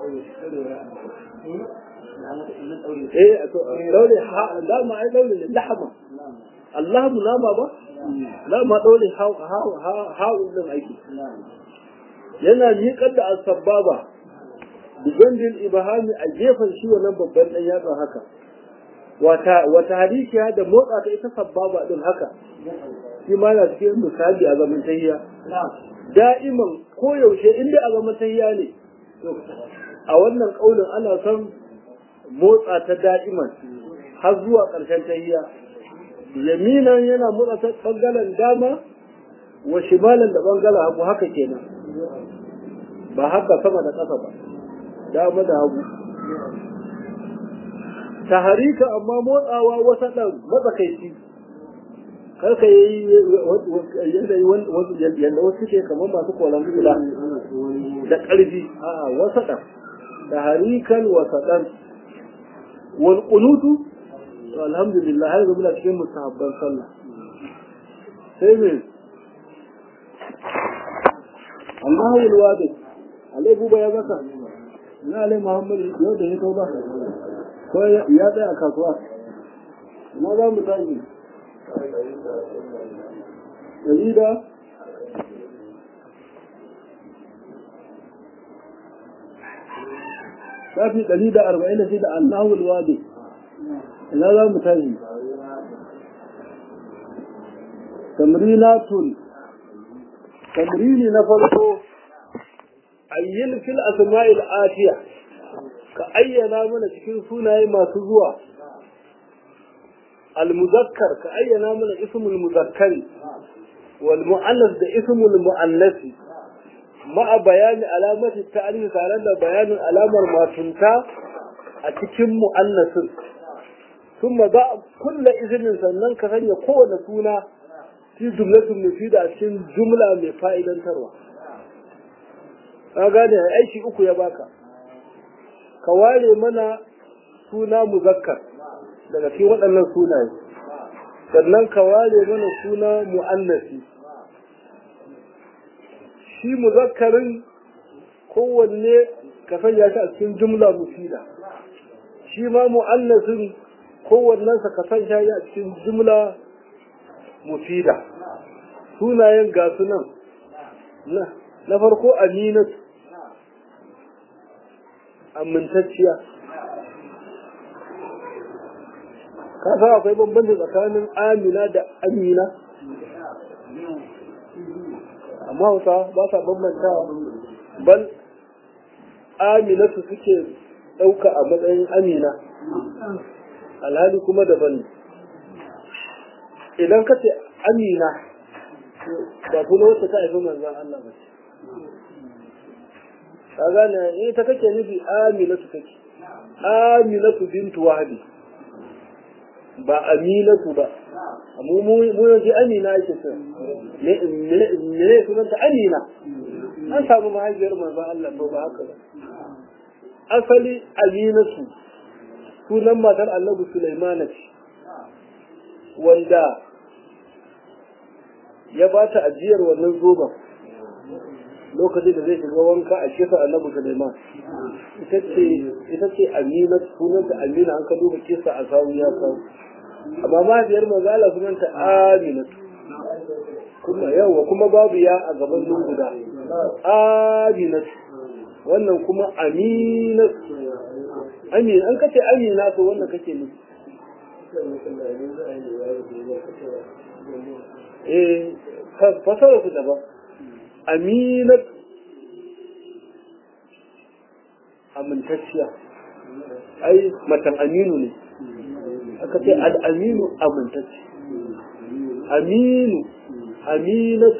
eh to daure ha dama ai daure ne lahama Allah mu nama ba dama daure ha ha ha ha din aiki yana miƙar da asababa bijandil ibahami a gefen shi wannan babban dan yatsa haka wata wata hadikiya da motsa ta ita sababa din haka shi ma na cikin misali a zaman tahiya da'iman koyaushe inda a zaman tahiya ne a wannan kaulin ana son motsa ta da'iman har zuwa ƙarshen tahiya yaminan yana motsa ta ɓangaren dama wa shimalan da ɓangaren hagu haka kenan ba haka sama da ƙasa ba dama da hagu taharika amma motsawa wasa ɗan matsakaici karka yi yanayi yadda wasu ke kamar masu kolan kula da ƙarfi a wasa ɗan taharikan wasa ɗan wal kunutu alhamdulillah har zama cikin musahabban sallah sai me Allahu alwadi alai buba ya zaka na alai muhammad yau da ya tauba ko ya tsaya a kasuwa na za mu tashi dalila shafi ɗari da arba'in da shida Allahu alwadi ina za mu tashi tamrinatun tamrini na farko ayyin fil asma'il atiya ka ayyana mana cikin sunaye masu zuwa al-muzakkar ka ayyana mana ismul muzakkari wal mu'annas da ismul mu'annasi ma'a bayani alamati ta'alif tare da bayanin alamar matunta a cikin mu'annasin thumma ba kulla izinin sannan ka sanya kowane suna fi jumlatun mufida a cikin jumla mai fa'idantarwa ka gane aiki uku ya baka ka ware mana suna muzakkar daga cikin waɗannan sunaye sannan ka ware mana suna mu'annasi shi muzakkarin kowanne ka sanya shi a cikin jumla mufida shi ma mu'annasin kowannensa ka sanya shi a cikin jumla mufida sunayen ga sunan na farko aminatu amintacciya ka san akwai bambanci tsakanin amina da amina amma hausa ba sa bambantawa bal aminatu suke ɗauka a matsayin amina alhali kuma daban ne idan ka ce amina ba kuma wacce ta haifi manzan Allah ba ce ka gane ita kake nufi aminatu kake aminatu bintu wahabi ba aminatu ba mu mu yanzu amina ake ce ne sunanta amina an samu mahaifiyar manzon Allah to ba haka ba asali aminatu sunan matar annabi Sulaimana ce wanda ya ba ta ajiyar wannan zoben lokacin da zai shiga wanka a kisa annabi Sulaiman ita ce ita ce Amina sunanta Amina an ka duba kisa a sawu ya kawo amma mahaifiyar manzala sunanta Amina kuma yawa kuma babu ya a gaban nun guda Amina wannan kuma Amina Amina an kace Amina to wannan kake nufi eh fasara su daban aminat amintacciya ai matan aminu ne aka ce al'aminu amintacci aminu aminat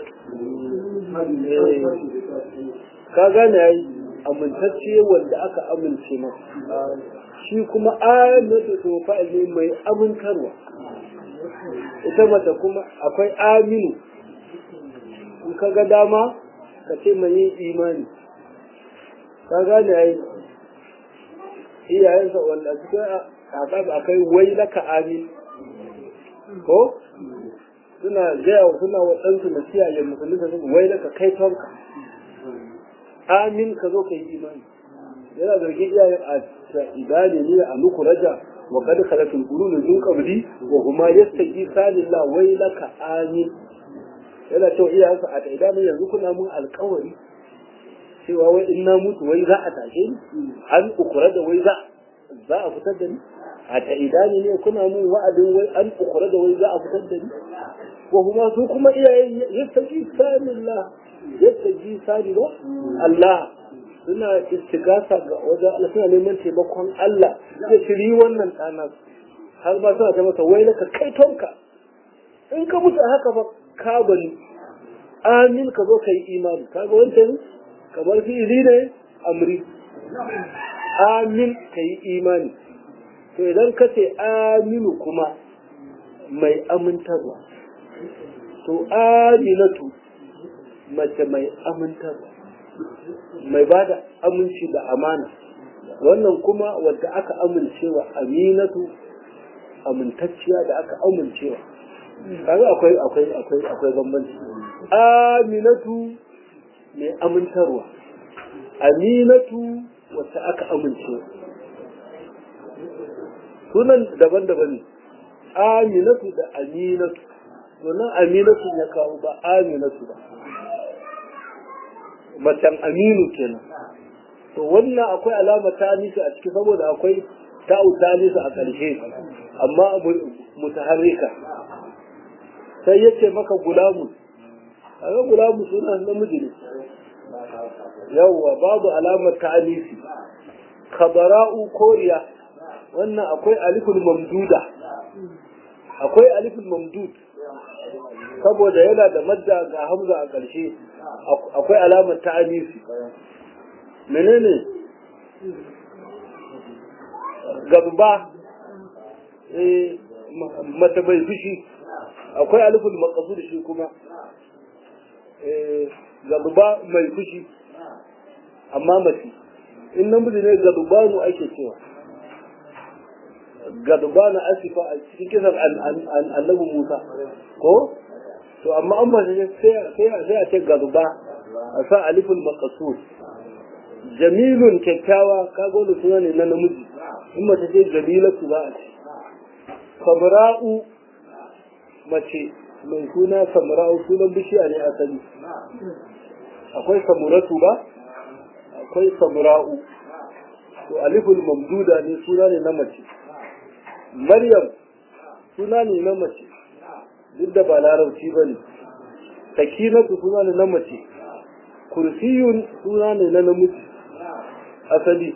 ka gane yayi amintacce wanda aka amince masa shi kuma aminatu to fa'ili mai amintarwa ita mata kuma akwai aminu in ka ga dama ka ce mai yin imani ka gane ai iyayensa wanda cikin kakar akai wai laka amin ko suna gaya suna wa ɗansu na siyaye musulmi da wai laka kai tonka amin ka zo ka yi imani yana zargin iyayen a idane ne a nuku raja wa kad khalatul qulun min qabli wa huma yastaghisa lillah wai laka amin yana cewa iyayensa a idane yanzu kuna mun alƙawari cewa wai in na mutu wai za a tashe ni an ukura da wai za za a fitar da ni a ta idani ne kuna mun wa'adin wai an ukura da wai za a fitar da ni ko kuma su kuma iyayen yastaji sanillah yastaji sani ba Allah suna istigasa ga wajen Allah suna neman taimakon Allah da shiri wannan ɗana har ma suna ta masa wai laka kai tonka in ka mutu haka ba ka bani amin ka zo ka yi imani kaga wancan kamar fi'ili ne amri amin ka yi imani to idan ka ce aminu kuma mai amintarwa to aminatu mace mai amintarwa mai ba da aminci da amana wannan kuma wadda aka amincewa aminatu amintacciya da aka amincewa kaga akwai akwai akwai akwai bambanci aminatu mai amintarwa aminatu wacce aka amince sunan daban-daban ne aminatu da aminatu sunan aminatu ya kawo ba aminatu ba macen aminu kenan to wannan akwai alama ta nisa a ciki saboda akwai ta'u ta nisa a ƙarshe amma mutaharrika sai yace maka gulamu kaga gulamu suna namiji ne yawwa babu alamar ta'anisi khabara'u koriya wannan akwai aliful mamduda akwai aliful mamdud saboda yana da madda ga hamza a ƙarshe akwai alamar ta'anisi menene gaba eh mata bai fushi akwai aliful maqsud shi kuma eh gaba mai fushi amma mace in namiji ne gadubanu ake cewa gadubanu asifa a cikin kisan annabi musa ko to amma an mace sai a ce gaduba a sa alifin makasur jamilun kyakkyawa kaga wani suna ne na namiji in mace ce jamilatu za a ce sabra'u mace mai suna samra'u sunan bishiya ne asali akwai samuratu ba akwai samra'u to aliful mamduda ne suna ne na mace maryam suna ne na mace duk da ba larabci ba ne sakinatu suna ne na mace kursiyun suna ne na namiji asali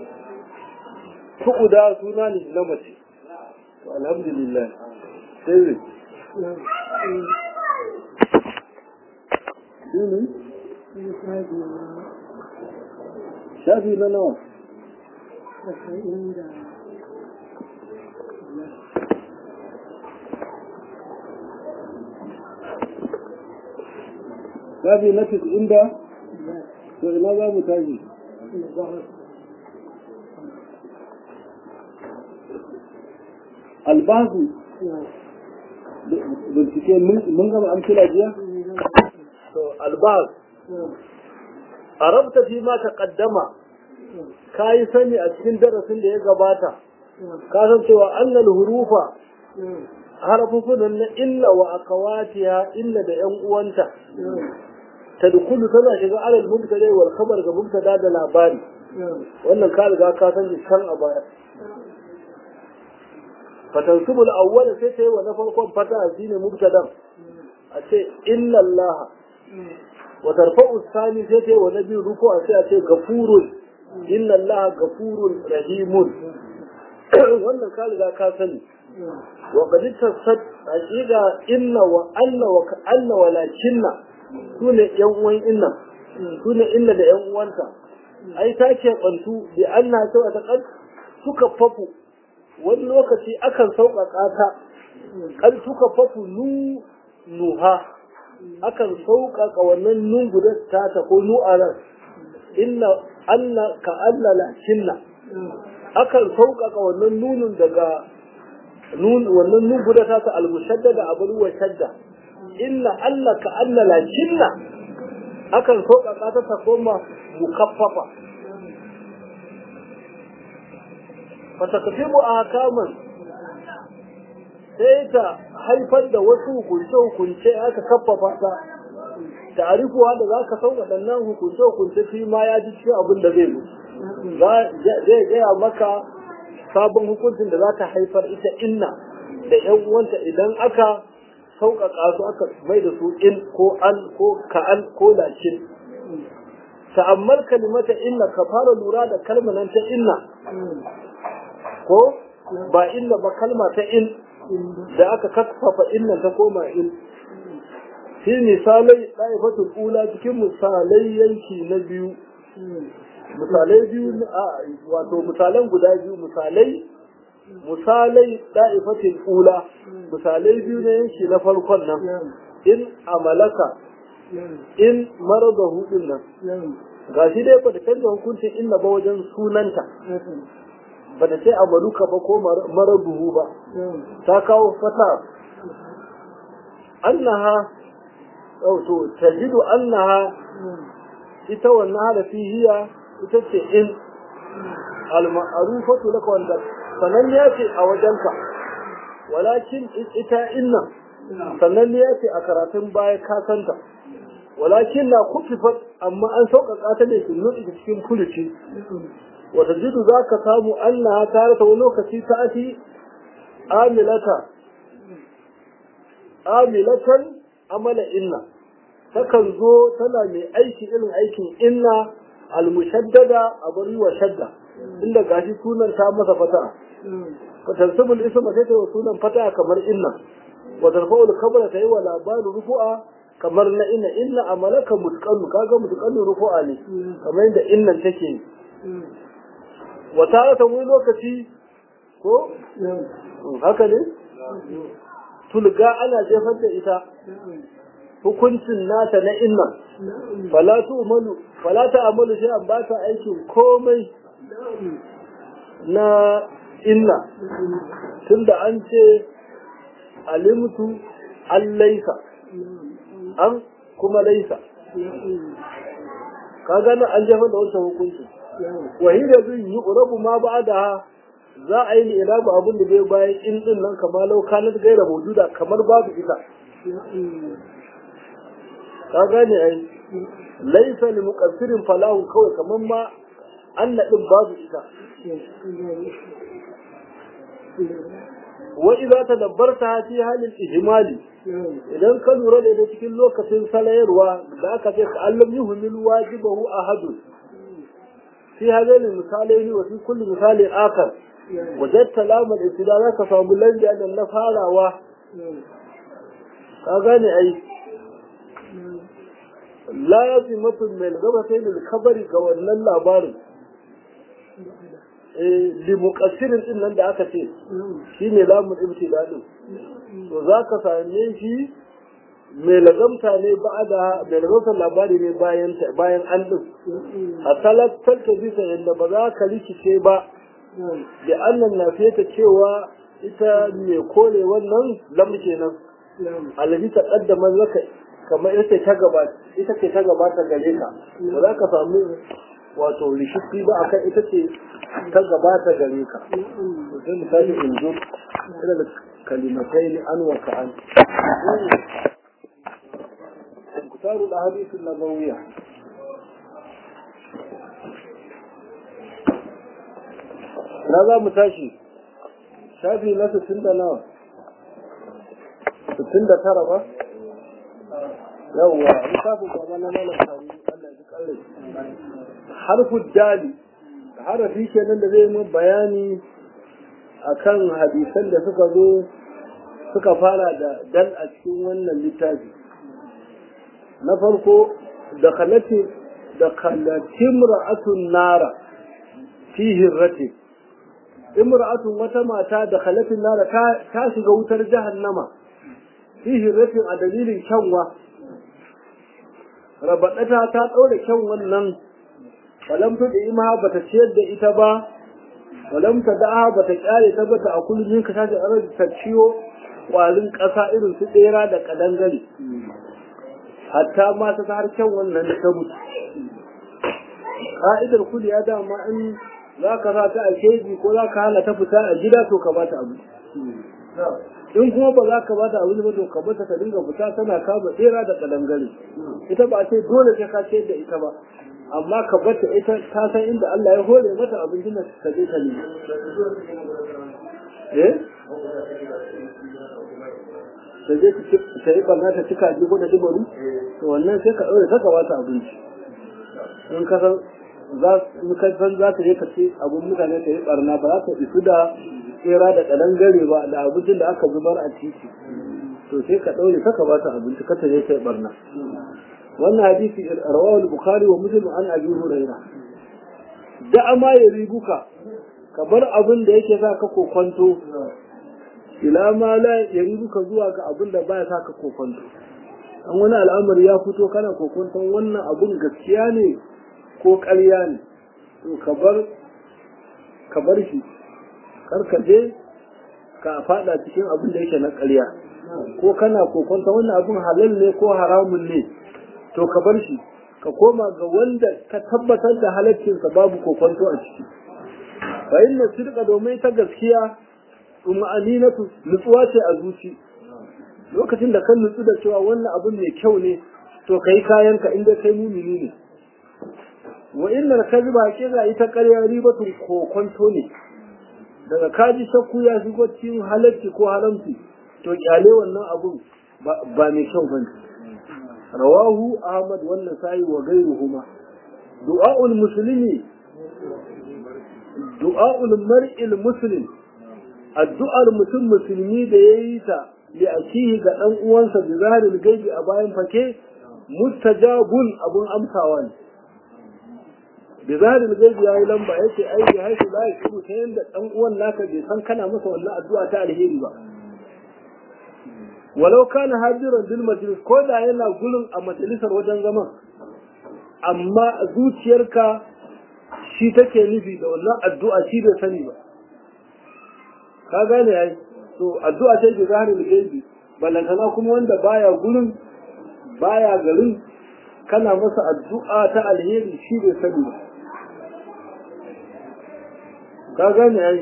tu'uda suna ne na mace to alhamdulillah sai shafi na nawa shafi na inda to ina za mu tashi albasu bincike mun gama amsila jiya to albas arabta fi ma taqaddama kai sani a cikin darasin da ya gabata ka san cewa annal hurufa harafufun na illa wa akawatiha illa da yan uwanta tadkhulu tana shiga alal mubtada wal khabar ga mubtada da labari wannan ka riga ka san shi kan a baya fatansubu al-awwal sai ta yi wa na farkon fata shine mubtadan a ce inna Allah wa tarfa'u sani sai ta yi wa na biyu ruku a sai a ce gafurun inna Allah gafurun rahimun wannan ka riga ka sani wa qad tasad haqiqa inna wa anna wa anna walakinna sune yan uwan inna sune inna da yan uwanta ai ta ke bantu bi anna ta ta kad suka fafu wani lokaci akan sauƙaƙa ta kan suka fafu nu nuha akan sauƙaƙa wannan nun guda ta ta ko nu'aran inna anna ka anna lakinna akan sauƙaƙa wannan nunun daga nun wannan nun guda ta ta almushaddada abul wa shadda inna alla ka anna lakinna akan sauƙaƙa ta ta koma mukaffafa fatakfimu ahkaman sai ta haifar da wasu hukunce-hukunce aka kaffafa ta ta'arifuwa da za ka san waɗannan hukunce-hukunce fi ma ya ji cikin abin da zai zo zai gaya maka sabon hukuncin da za ta haifar ita inna da yan uwanta idan aka sauƙaƙa su aka mai da su in ko an ko ka'an ko lakin ta'ammal kalimata inna ka fara lura da kalmanan ta inna ko ba inna ba kalma ta in da aka kafafa innan ta koma in fi misalai ɗaifatul ula cikin misalai yanki na biyu misalai biyu wato misalan guda biyu misalai misalai ɗaifatul ula misalai biyu na yanki na farkon nan in amalaka in marada hudun nan ga shi dai ba da canza hukuncin inna ba wajen sunanta ba da sai amaluka ba ko marabuhu ba ta kawo fata annaha to tajidu annaha ita wannan harafi hiya ita ce in al-ma'rufatu laka wanda sanan ya ce a wajenka walakin ita inna sannan ya ce a karatun baya ka santa walakin na kufifat amma an sauƙaƙa ta ne cikin kuluci وتجد ذاك سامو أنها تارة ولوكتي تأتي آملة آملة عمل إنا تكن زو تنا من أيكي إلن أيكي إنا المشددة أبري وشدة إلا قاشي سونا تامة فتاة فتنسب الاسم تيتا وسونا فتاة كمر إنا وترفع الخبر تيوى لابان رفوعا kamar na ina inna amalaka mutqallu kaga mutqallu rufu'a ne kamar yadda innan take wata ta wani lokaci ko haka ne tulga ana jefar da ita hukuncin nata na inna fala tu umalu fala ta amalu shi an ba ta aikin komai na inna tunda an ce alimtu an laisa an kuma laisa ka gane an jefar da wancan hukuncin wahida zai yi urabu ma ba da za a yi irabu abin da zai bayan in din nan kamar lau kanat gaira maujuda kamar babu ita ka gane ai laisa li muqassirin falahu kawai kamar ma anna din babu ita wa idza tadabbarta fi halin ihmali idan ka lura da ita cikin lokacin salayarwa da aka ce ka allam yuhmil wajibahu ahadun في هذين المثالين وفي كل مثال آخر وجدت لام الابتداء ذاك فامبلن لأن النفال و أغاني أي لا يزمة من الغبتين الخبر كوانا اللابار limuƙassirin ɗin nan da aka ce shi ne lamun ibtida ɗin to za ka same shi mai lagamta ne ba da mai lagamta labari ne bayan bayan an ɗin a talattar ta bisa yadda ba za ka rikice ba da annan na fiye ta cewa ita mai kore wannan lam kenan alhaji ta kaddama laka kamar ita ta gabata ita ce ta gabata gare ka ba za ka samu wato rishifi ba akan ita ce ta gabata gare ka sai misali in zo ina da kalimatai ne an wa ka'an kutaru da hadisin nabawiyya na za mu tashi shafi na sittin da nawa sittin da tara ba yawwa lissafin baba na malam sani Allah ya kalle harfu dali harafi kenan da zai mu bayani akan hadisan da suka zo suka fara da dal a cikin wannan littafi na farko da kalati da kalatin ra'atun nara fi hirrati imra'atun wata mata da kalatin nara ta shiga wutar jahannama fi hirratin a dalilin kyanwa rabaɗata ta ɗaure kyan wannan walam ta da ima ba ta ciyar da ita ba walam ta da'a ba ta ƙyale ta ba ta a kullum ka tashi a ta ciwo ƙwarin ƙasa irin su tsera da ƙadangare hatta ma ta har kyan wannan ta mutu ka'idar kuli ya dama in za ka sa ta a keji ko za ka hana ta fita a gida to ka bata abu in kuma ba za ka bata abu ba to ka bata ta dinga fita tana kama tsera da kadangare ita ba ce dole sai ka ce da ita ba amma ka bata ita ta san inda Allah ya hore mata abincin da ta je ta nemi eh ta je ta yi barna ta cika ji ko ta ji bari to wannan sai ka ɗaure ta ka bata abinci in ka san za ka san za ta je ka ce abun mutane ta yi barna ba za ta isu da tsera da kadan gare ba da abincin da aka zubar a titi to sai ka ɗaure ka ba ta abinci ka ta je ta yi barna wannan hadisi rawahu al-bukhari wa muslim an abi hurairah da ma ya ribuka ka bar abin da yake sa ka kokonto ila ma la ya ribuka zuwa ga abin da baya sa ka kokonto an wani al'amari ya fito kana kokonton wannan abun gaskiya ne ko ƙarya ne to ka bar ka bar shi kar ka je ka fada cikin abin da yake na ƙarya ko kana kokonta wannan abin halal ne ko haramun ne to ka bar shi ka koma ga wanda ka tabbatar da halaccinsa babu kokonto a ciki fa inna sidqa domin ta gaskiya uma'aninatu nutsuwa ce a zuci lokacin da kan nutsu da cewa wannan abin mai kyau ne to kai kayanka inda kai mumini ne wa innal kadhiba haqiqa ita ƙarya ribatun kokonto ne daga kaji shakku ya shigo cikin halarci ko haramci to kyale wannan abun ba mai kyau bane rawahu ahmad wannan sai wa gairuhuma du'aul muslimi du'aul mar'il muslim addu'ar mutum musulmi da yayi ta li akihi ga dan uwansa bi zaharil gaibi a bayan fake mustajabun abun amsawa ne bi zaharil gaibi yayi lamba yace ai bi haifu la yashuru ta yanda dan uwan naka bai san kana masa wannan addu'a ta alheri ba walau kana hadiran bil majlis ko da yana gurin a majalisar wajen zaman amma zuciyarka shi take nufi da wannan addu'a shi bai sani ba ka gane yayi to addu'a ce bi zaharil gaibi balantana kuma wanda baya gurin baya garin kana masa addu'a ta alheri shi bai sani ba ka gane ai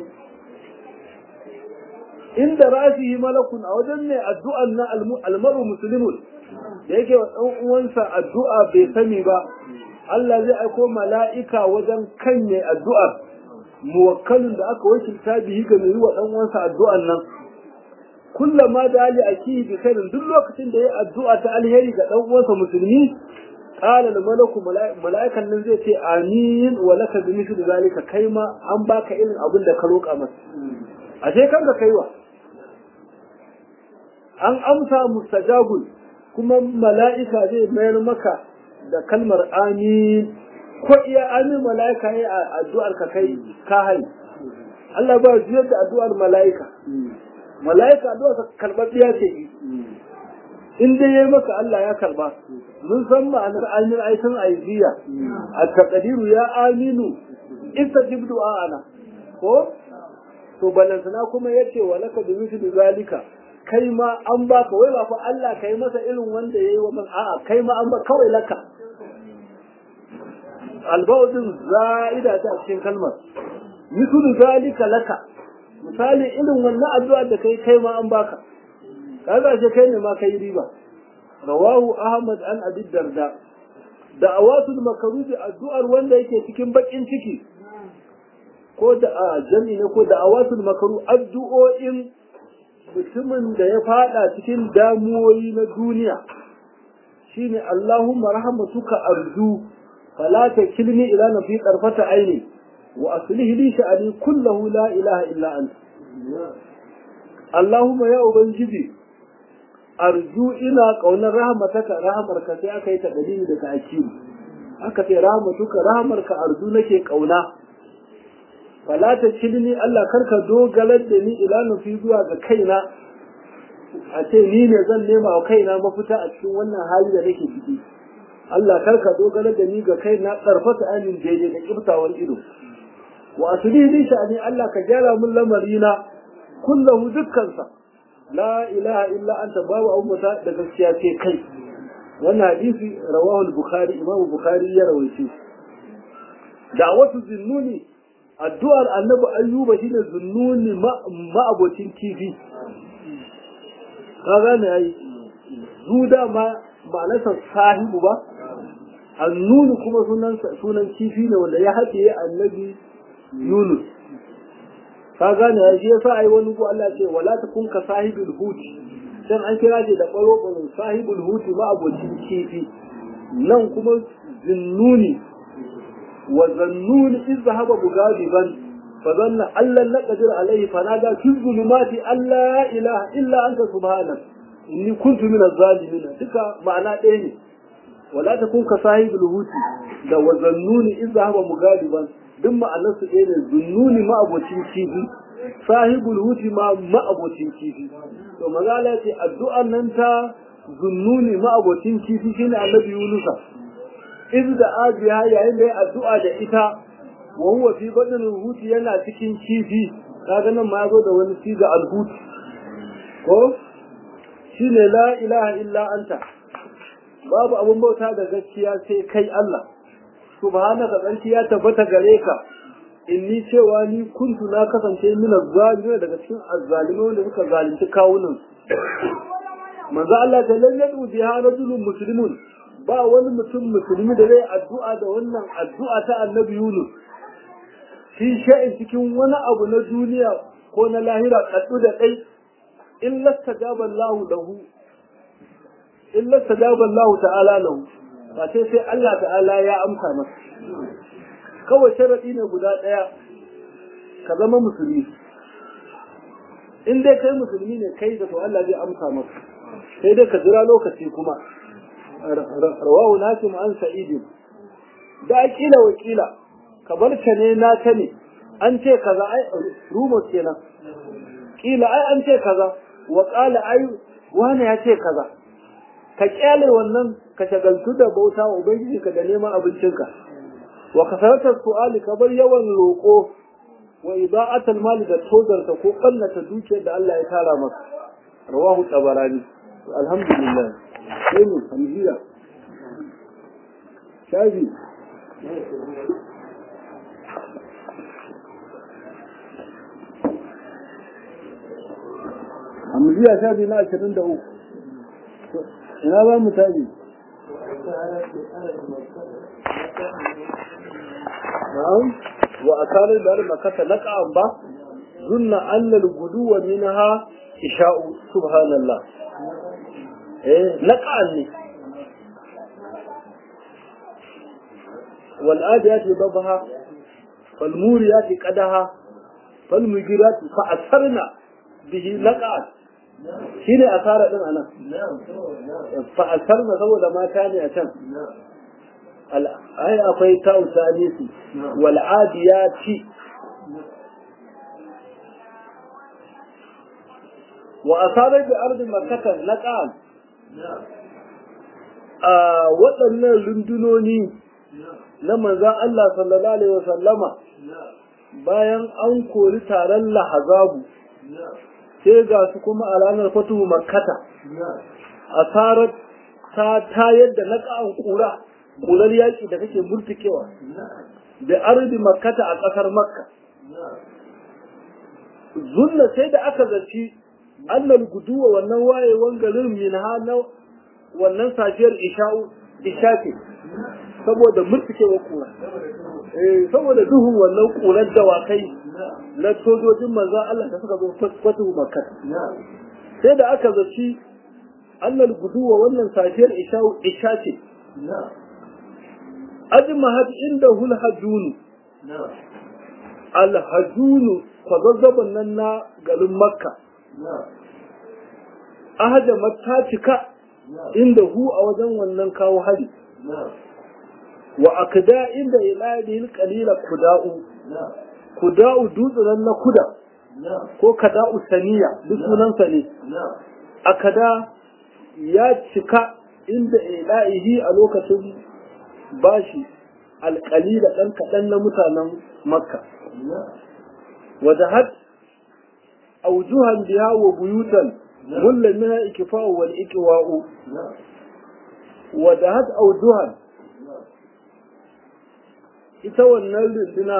inda rasihi malakun a wajen ne addu'an na almaru muslimun da yake wa ɗan uwansa addu'a bai sani ba Allah zai aiko mala'ika wajen kanye addu'ar muwakkalin da aka wakilta bihi ga mai wa ɗan uwansa addu'an nan kullama da ali akihi bi khairin duk lokacin da ya addu'a ta alheri ga ɗan uwansa musulmi قال الملك ملائكة nan zai ce amin wa laka bi mithli zalika kai ma an baka irin abin da ka roƙa masa ashe kanka kaiwa an amsa mustajabul kuma mala'ika zai mayar maka da kalmar amin ko iya amin mala'ika ya addu'ar ka kai ka hai Allah ba juyar da addu'ar mala'ika mala'ika addu'ar ka karɓar ce in dai yayi maka Allah ya karba mun san ma'anar amin aikin aiziya a taqdiru ya aminu istajib du'ana ko to balantana kuma yace walaka bi mithli zalika kai ma an baka wai ba fa Allah kai masa irin wanda yayi wa man a'a kai ma an ba kawai laka albawdin za'ida ta cikin kalmar misulu zalika laka misali irin wannan addu'a da kai kai ma an baka kaga ce kai ne ma kai riba rawahu ahmad an abi darda da awatul makaruji addu'ar wanda yake cikin bakin ciki ko da a jami ne ko da awatul makaru addu'o'in mutumin da ya fada cikin damuwoyi na duniya shine Allahumma rahmatuka arju fala takilni ila nafi qarfata aini wa aslih li sha'ani kullahu la ilaha illa anta Allahumma ya ubangiji arju ina kaunar rahmataka rahmarka sai aka yi ta dalili daga akili aka ce rahmatuka rahmarka arju nake kauna fala ta kilni Allah karka dogalar da ni ila nufi zuwa ga kaina a ce ni ne zan nema wa kaina mafita a cikin wannan hali da nake ciki Allah karka dogalar da ni ga kaina karfata amin daidai da kiftawar ido wa asli li sha'ani Allah ka gyara min lamarina kullahu dukkansa la ilaha illa anta babu abubuwa da gaskiya ce kai wannan hadisi rawahu al-bukhari imam bukhari ya rawaice da'watu zinnuni addu'ar annabi ayyuba shine zunnuni ma'abocin kifi ka gane ai zuda ma ma'anarsa sahibu ba annunu kuma sunan sunan kifi ne wanda ya haɗe annabi yunus ka gane ai shi yasa ai wani ko Allah ce wala takun ka sahibul huti dan an kira shi da baro baro sahibul huti ma'abocin kifi nan kuma zunnuni وظنون إذ ذهب مغاضبا فظن أن لن نقدر عليه فنادى في الظلمات أن لا إله إلا أنت سبحانك إني كنت من الظالمين تلك معنى إيه ولا تكون كصاحب الهوت da wa zannuni in zahaba mugaliban duk ma'anar su ɗaya ne zunnuni ma abocin kifi sahibul huti ma ma abocin kifi to magana ce addu'an nan ta zunnuni ma abocin kifi shine annabi yunusa iz da abiya yayin da ya addu'a da ita wa huwa fi badal huti yana cikin kifi kaga nan ma yazo da wani siga al-hut ko shine la ilaha illa anta babu abun bauta da gaskiya sai kai Allah subhanaka tsarki ya tabbata gare ka inni cewa ni kuntu na kasance min zalimin daga cikin azzalimin wanda suka zalunci kawunan manzo Allah ta lalle biha rajulun muslimun ba wani mutum musulmi da zai addu'a da wannan addu'a ta annabi Yunus fi sha'in cikin wani abu na duniya ko na lahira kaddu da dai illa tajaba Allah lahu illa tajaba Allah ta'ala lahu ba sai sai Allah ta'ala ya amsa masa kawai sharadi ne guda daya ka zama musulmi in dai kai musulmi ne kai da to Allah zai amsa maka sai dai ka jira lokaci kuma rawahu nasim an sa'id da kila wakila kabar ka ne na ta ne an ce kaza ai rumor kenan kila ai an ce kaza wa qala ai wani ya ce kaza ka kyale wannan ka shagaltu da bauta wa ubangiji ka da neman abincinka wa kasaratar su'ali ka bar yawan roƙo wa ida'atul mali da tozarta ko kallata dukiyar da Allah ya tara maka rawahu tabarani alhamdulillah sai mu hamziya shafi hamziya shafi na ashirin da uku ina ba mu tabi na'am wa asarar da makata naqa'an ba zunna annal guduwa minha isha'u subhanallah eh naqa'an ne wal adiyati dabha fal muriyati qadaha fal mujirati fa asarna bihi naqa'an shine asara din anan fa asarna saboda mata ne a can ai akwai ta'u salisi wal adiyati wa asarar da ardin makatan na ƙan a waɗannan rundunoni na manzan Allah sallallahu Alaihi wasallama bayan an kori taron lahazabu sai ga su kuma a ranar fatuhu makkata asarar ta tayar da naƙa'an ƙura ƙurar yaƙi da kake murtukewa da arzi makkata a ƙasar makka zunna sai da aka zaci annal guduwa wannan wayewan garin min na wannan safiyar isha'u ishafi saboda murtukewa ƙura eh saboda duhun wannan ƙurar dawakai na sojojin manzo Allah da suka zo fatu makka sai da aka zaci annal guduwa wannan safiyar isha'u ishafi ajmahat inda hul hajunu al hajunu kwazazzaban nan na garin makka ahajama ta cika inda hu a wajen wannan kawo hari wa akda inda iladil qalila kuda'u kuda'u dutsen na kuda ko kada'u saniya duk sunansa ne akada ya cika inda ilahi a lokacin bashi alƙalila ɗan kaɗan na mutanen makka وذهبت أوجها بها وبيوتا مل منها إكفاء والإكواء وذهبت أوجها ita wannan runduna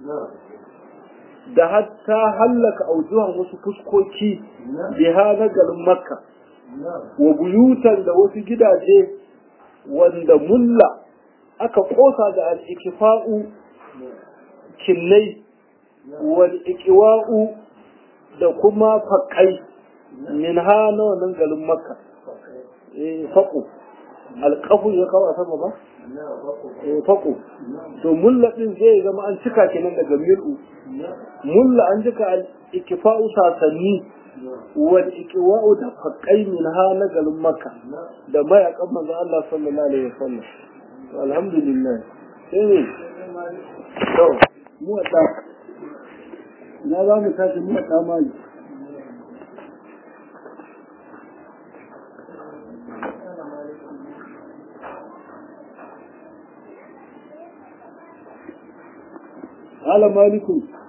da hatta hallaka aujuhan wasu fuskoki biha na garin makka wa buyutan da wasu gidaje wanda mulla aka kosa da al'ikifa'u kinnai wal ikiwa'u da kuma faƙai min ha na wannan garin makka faƙo alƙafu ya kawo a sama ba faƙo to mulla ɗin zai zama an cika kenan daga mil'u mulla an cika al-ikifa'u sasanni wal ikiwa'u da faƙai min ha na garin makka da mayaƙan manzo Allah sallallahu alaihi wasallam alhamdulillah sai ne to mu na za mu tashi mu ta mali قال مالك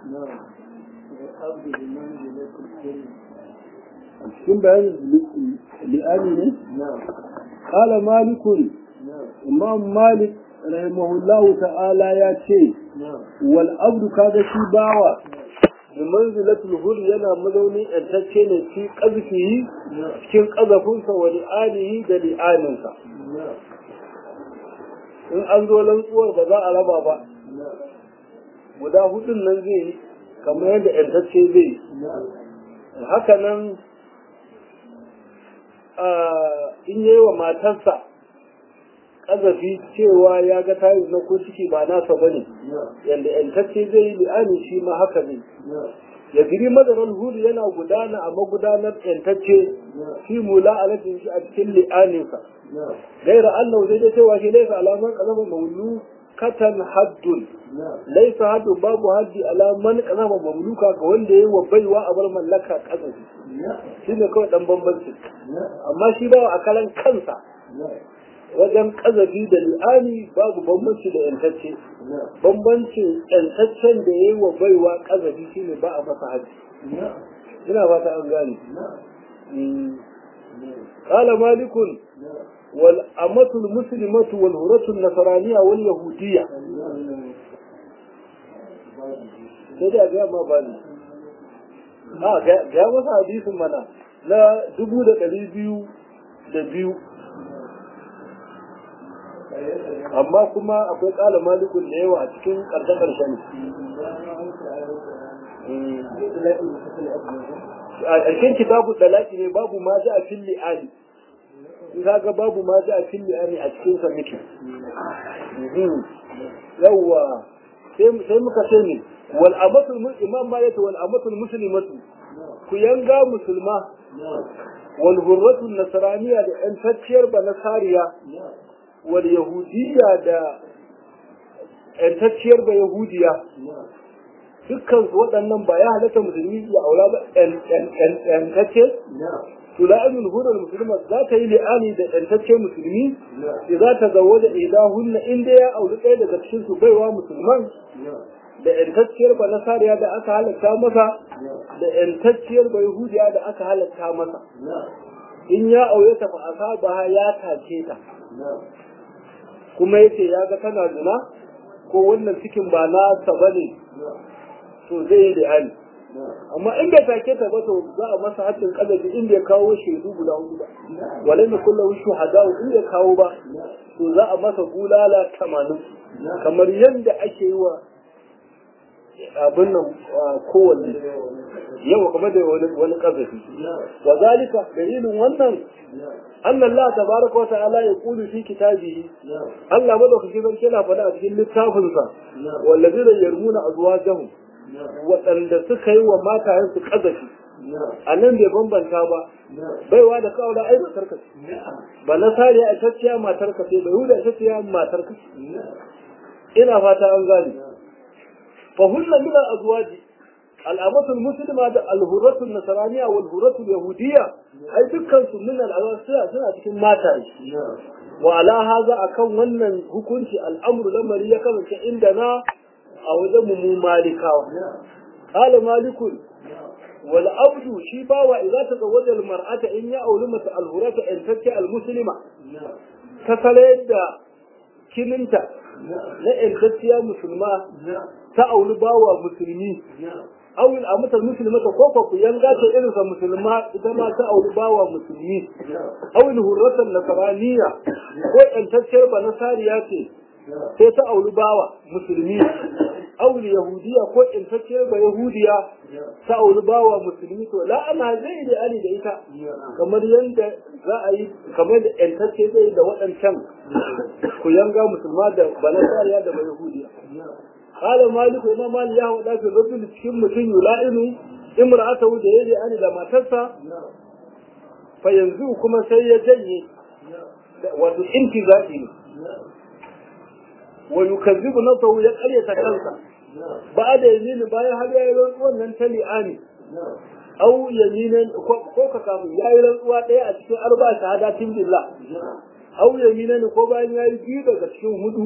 cikin bayan li'ani ne? Kala malikun, Imam Malik rahimahullahu ta'ala ya ce, wal abdu kaga shi bawa da manzilatul hul yana mazaunin yantacce ne fi ƙazfihi cikin ƙazafinsa wa li'anihi da li'aninsa in an zo rantsuwar ba za a raba ba guda hudun nan zai yi kamar yadda yantacce zai yi haka nan in yi wa matarsa ƙazafi cewa ya ga tayi na ko ciki ba nasa ba ne yadda yantacce zai yi li'ani shi ma haka ne ya giri madarar hudu yana gudana a magudanar yantacce fi mula alatin shi a cikin li'aninsa gaira allah zai da cewa shi laisa alamar ƙazafin maulu katan haddun laisa haddun babu haddi alaman ƙazafin mamluka ga wanda ya yi wa baiwa a bar mallaka ƙazafi shi ne kawai ɗan bambanci amma shi bawa a kalan kansa wajen kazafi da li'ani babu bambanci da yantacce bambancin yantaccen da ya yi wa baiwa kazafi shine ba a masa haji ina fata an gane قال مالك والأمة المسلمة والهرة النصرانية واليهودية كده جاء ما بالي ها جاء مثلا حديث منا لا دبو da ɗari biyu da biyu amma kuma akwai ƙala malikun da yawa a cikin ƙarshen ƙarshen a ƙarshen kitabu dalaki ne babu ma ji a fili ali in ga babu ma ji a fili ali a cikin sa muke yawwa sai muka ce ne wal amatul imam ma yace wal amatul muslimatu ku yanga musulma wal hurratu nasraniya da yan tacciyar ba nasariya wal yahudiyya da ‘yantacciyar ba yahudiya dukkan su waɗannan ba ya halatta musulmi ya aura ba ‘yantacce tula'inul hudar musulma za ta yi li'ani da ‘yantacce musulmi da za ta zawo da idahunna inda ya auri ɗaya daga cikin su baiwa musulman da ‘yantacciyar ba nasariya da aka halatta masa da ‘yantacciyar ba yahudiya da aka halatta masa in ya aure ta fa'asa ba ya tace ta kuma yace ya ga tana zina ko wannan cikin ba nasa ba ne to zai yi da hali amma in bai take ta ba to za a masa haddin kazafi in bai kawo shaidu guda hudu ba walai na kullum shuhada in bai kawo ba to za a masa bulala tamanin kamar yadda ake yi wa abin nan kowanne yau kuma da wani kazafi wa zalika dalilin wannan anna Allah tabaraka wa ta'ala ya kulu fi kitabihi Allah madaukaki zan kina faɗa a cikin littafinsa wallazina yarmuna azwajahum waɗanda suka yi wa matayen su kazafi a nan bai bambanta ba baiwa da kawo da ai matar ka ba na sariya a tacciya matar ka bai huda a tacciya matar ka ina fata an gane fa hunna min al azwaji al amatul muslima da al hurratul nasraniya wal hurratul yahudiyya ai dukkan su min al azwaji suna cikin mataye wa ala haza akan wannan hukunci al'amru lamari ya kasance inda na a wajen mu malikawa qala malikun wal abdu shi bawa idza tazawwaja al mar'ata in ya auri mata al hurata in takki al muslima ta sale da kininta na intacciya musulma ta auri bawa musulmi awil a mutar musulmata ko ko ku yanga ta irin sa musulma ita ma ta auri bawa musulmi awil hurratan nasraniya ko intacciyar ba nasariya ce sai ta auri bawa musulmi awil yahudiya ko intacciyar ba yahudiya ta auri bawa musulmi to la ana zai da ali da ita kamar yanda za a yi kamar da intacce zai da waɗancan ku yanga musulma da ba nasariya da ba yahudiya قال مالك إمام مالك يا ودا في الرجل cikin mutum yula'inu imra'atahu da yaje ani da matarsa fa yanzu kuma sai ya janye wato intizai ne wa yukazzibu nafsahu ya qaryata kansa ba da yamini bayan har yayi rantsuwan nan ta li'ani au yaminan ko ka kafin yayi rantsuwa daya a cikin arba shahadatin billah au yaminan ko bayan yayi biyu daga cikin hudu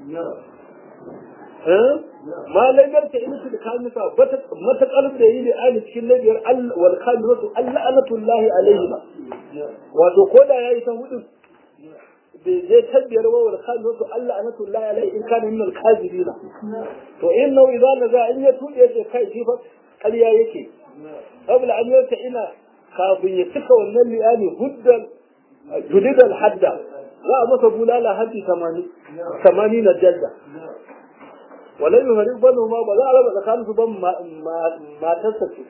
ma laibar ta ina da kamisa matakar da yi da ali cikin labiyar wal kamilatu alla'anatullahi alaihi ba wato ko da yayi ta hudu bai je tabbiyar wa wal kamilatu alla'anatullahi alaihi in kana min al kazibina to in nau idan naza in ya tude ya kai shi fa ƙarya yake qabla an yata ina kafin ya cika wannan liyani huddan judidal hadda za a masa bulala haddi 80 80 na jadda wala yi hari bano ma ba za a raba tsakanin su ban matarsa ce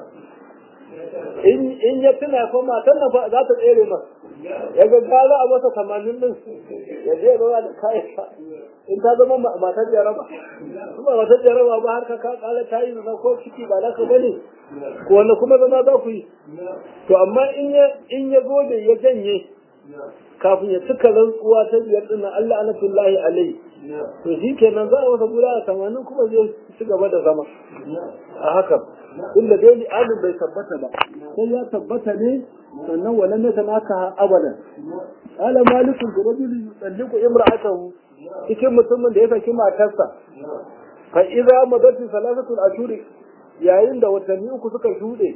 in ya tuna ko matan nan za ta tsere masa ya ga gara a masa tamanin din ya je ya zauna da kayan in ta zama matar jaraba kuma matar jaraba ba har ka kala ta yi na ko ciki ba naka bane ko wanda kuma zama za ku yi to amma in ya in ya gode ya janye kafin ya cika rantsuwa ta biyar dinnan Allah anatullahi alaihi to shi kenan za a wata guda a tamanin kuma zai ci gaba da zama a haka inda dai li'anin bai tabbata ba sai ya tabbata ne sannan wannan ne naka abadan ala malikun da rajuli yusalliku imra'atahu cikin mutumin da ya saki matarsa fa idza madatu salasatul ashuri yayin da watanni uku suka shuɗe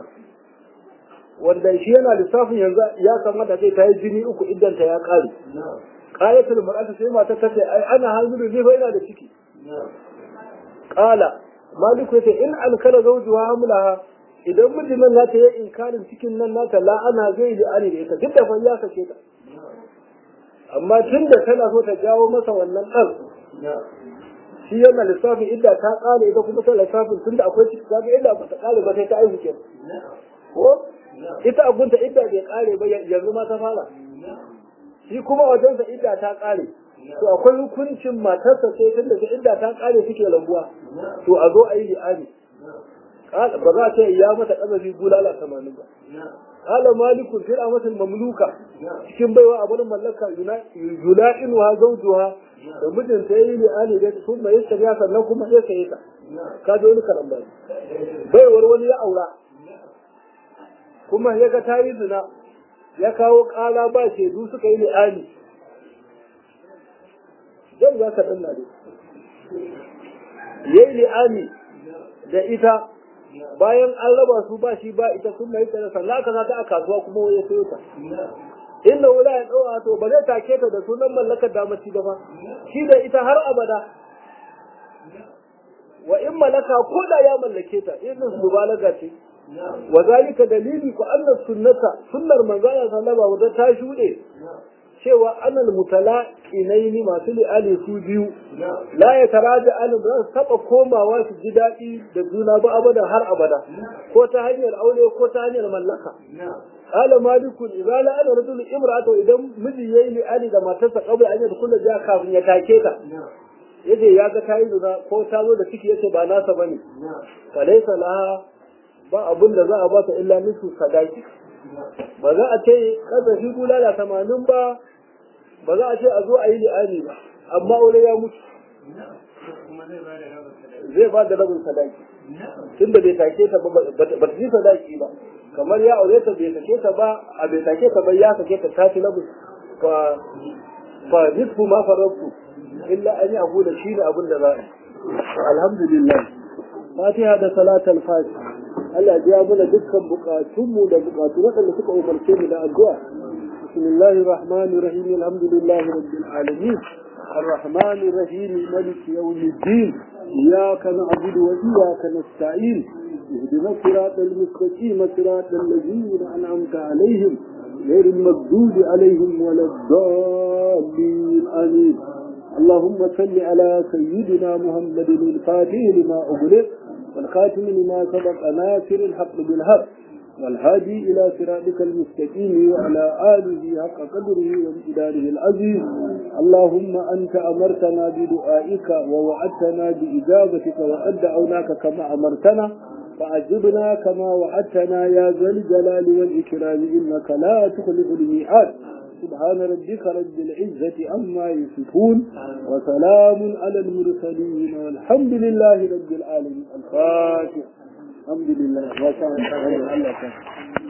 wanda shi yana lissafin yanzu ya kamata sai ta yi jini uku idan ta ya kare qayatul mar'ati sai mata ta ce ai ana hanzuru ne fa ina da ciki qala maliku yace in an kala zawjuha hamlaha idan mijin nan nata yi inkarin cikin nan nata la ana zai da ani da ita duk da fa ya kace ta amma tunda tana so ta jawo masa wannan dan shi yana lissafin idda ta kare ita kuma ta lissafin tunda akwai ciki kaga idda ba ta kare ba sai ta aihu kenan ko ita abunta idda bai kare ba yanzu ma ta fara shi kuma wajensa idda ta kare to akwai hukuncin matarsa sai tun daga idda ta kare suke rabuwa to a zo a yi li'ani ba za ta ya mata kazafi bulala tamanin ba kala malikun fil amatul mamluka cikin baiwa a barin mallaka yula'inu ha zawjuha da mijinta yayi li'ani da sun mai ya sannan kuma ya saye ta ka ji wani karamba baiwar wani ya aura kuma ya ga ta yi zina ya kawo ƙara ba shaidu suka yi li'ani zan za ka ɗan dai yayi li'ani da ita bayan an raba su ba shi ba ita sun mai tsara sannan aka ta a kasuwa kuma ya sayo ta inda wula ya ɗaura to ba zai take ta da sunan mallakar damaci ba fa shi da ita har abada wa in malaka ko da ya mallake ta irin mubalaga ce wa zalika dalili ku anna sunnata sunnar manzo Allah sallallahu alaihi ta shude cewa anal mutalaqinaini masu li'ali su biyu la ya taraja an ba su taba komawa su ji daɗi da juna ba abada har abada ko ta hanyar aure ko ta hanyar mallaka qala malikun idza la ana rajul imra'atu idan miji yayi li'ali da matarsa qabla an yadkhula ja kafin ya take ta yace ya ga tayi zina ko ta zo da ciki yace ba nasa bane falaisa laha ba abin da za a ba ta illa nisu sadaki ba za a ce kada shi bulala tamanin ba ba za a ce a zo a yi li'ani ba amma aure ya mutu zai ba da rabin sadaki tun da bai take ta ba ba ta ji sadaki ba kamar ya aure ta bai sake ta ba a bai sake ta ba ya sake ta ta ci rabin fa fa nisfu ma farabtu illa an yi abu da shi ne abin da za a yi alhamdulillah fatiha da salatul fatiha Allah ya mana dukkan bukatunmu da bukatu waɗanda suka umarce mu da addu'a. Bismillahir Rahmanir Rahim Alhamdulillahi Rabbil Alamin. الرحمن الرحيم ملك يوم الدين إياك نعبد وإياك نستعين اهدنا الصراط المستقيم صراط الذين أنعمت عليهم غير المغضوب عليهم ولا الضالين آمين اللهم صل على سيدنا محمد الفاتح لما أغلق والخاتم لما سبق ناصر الحق بالحق والهادي إلى صراطك المستقيم وعلى آله حق قدره وامتداره العزيز اللهم أنت أمرتنا بدعائك ووعدتنا بإجابتك وقد دعوناك كما أمرتنا فأجبنا كما وعدتنا يا ذا الجلال والإكرام إنك لا تخلف الميعاد سبحان ربك رب العزة عما يصفون وسلام على المرسلين والحمد لله رب العالمين الفاتح الحمد لله ما شاء الله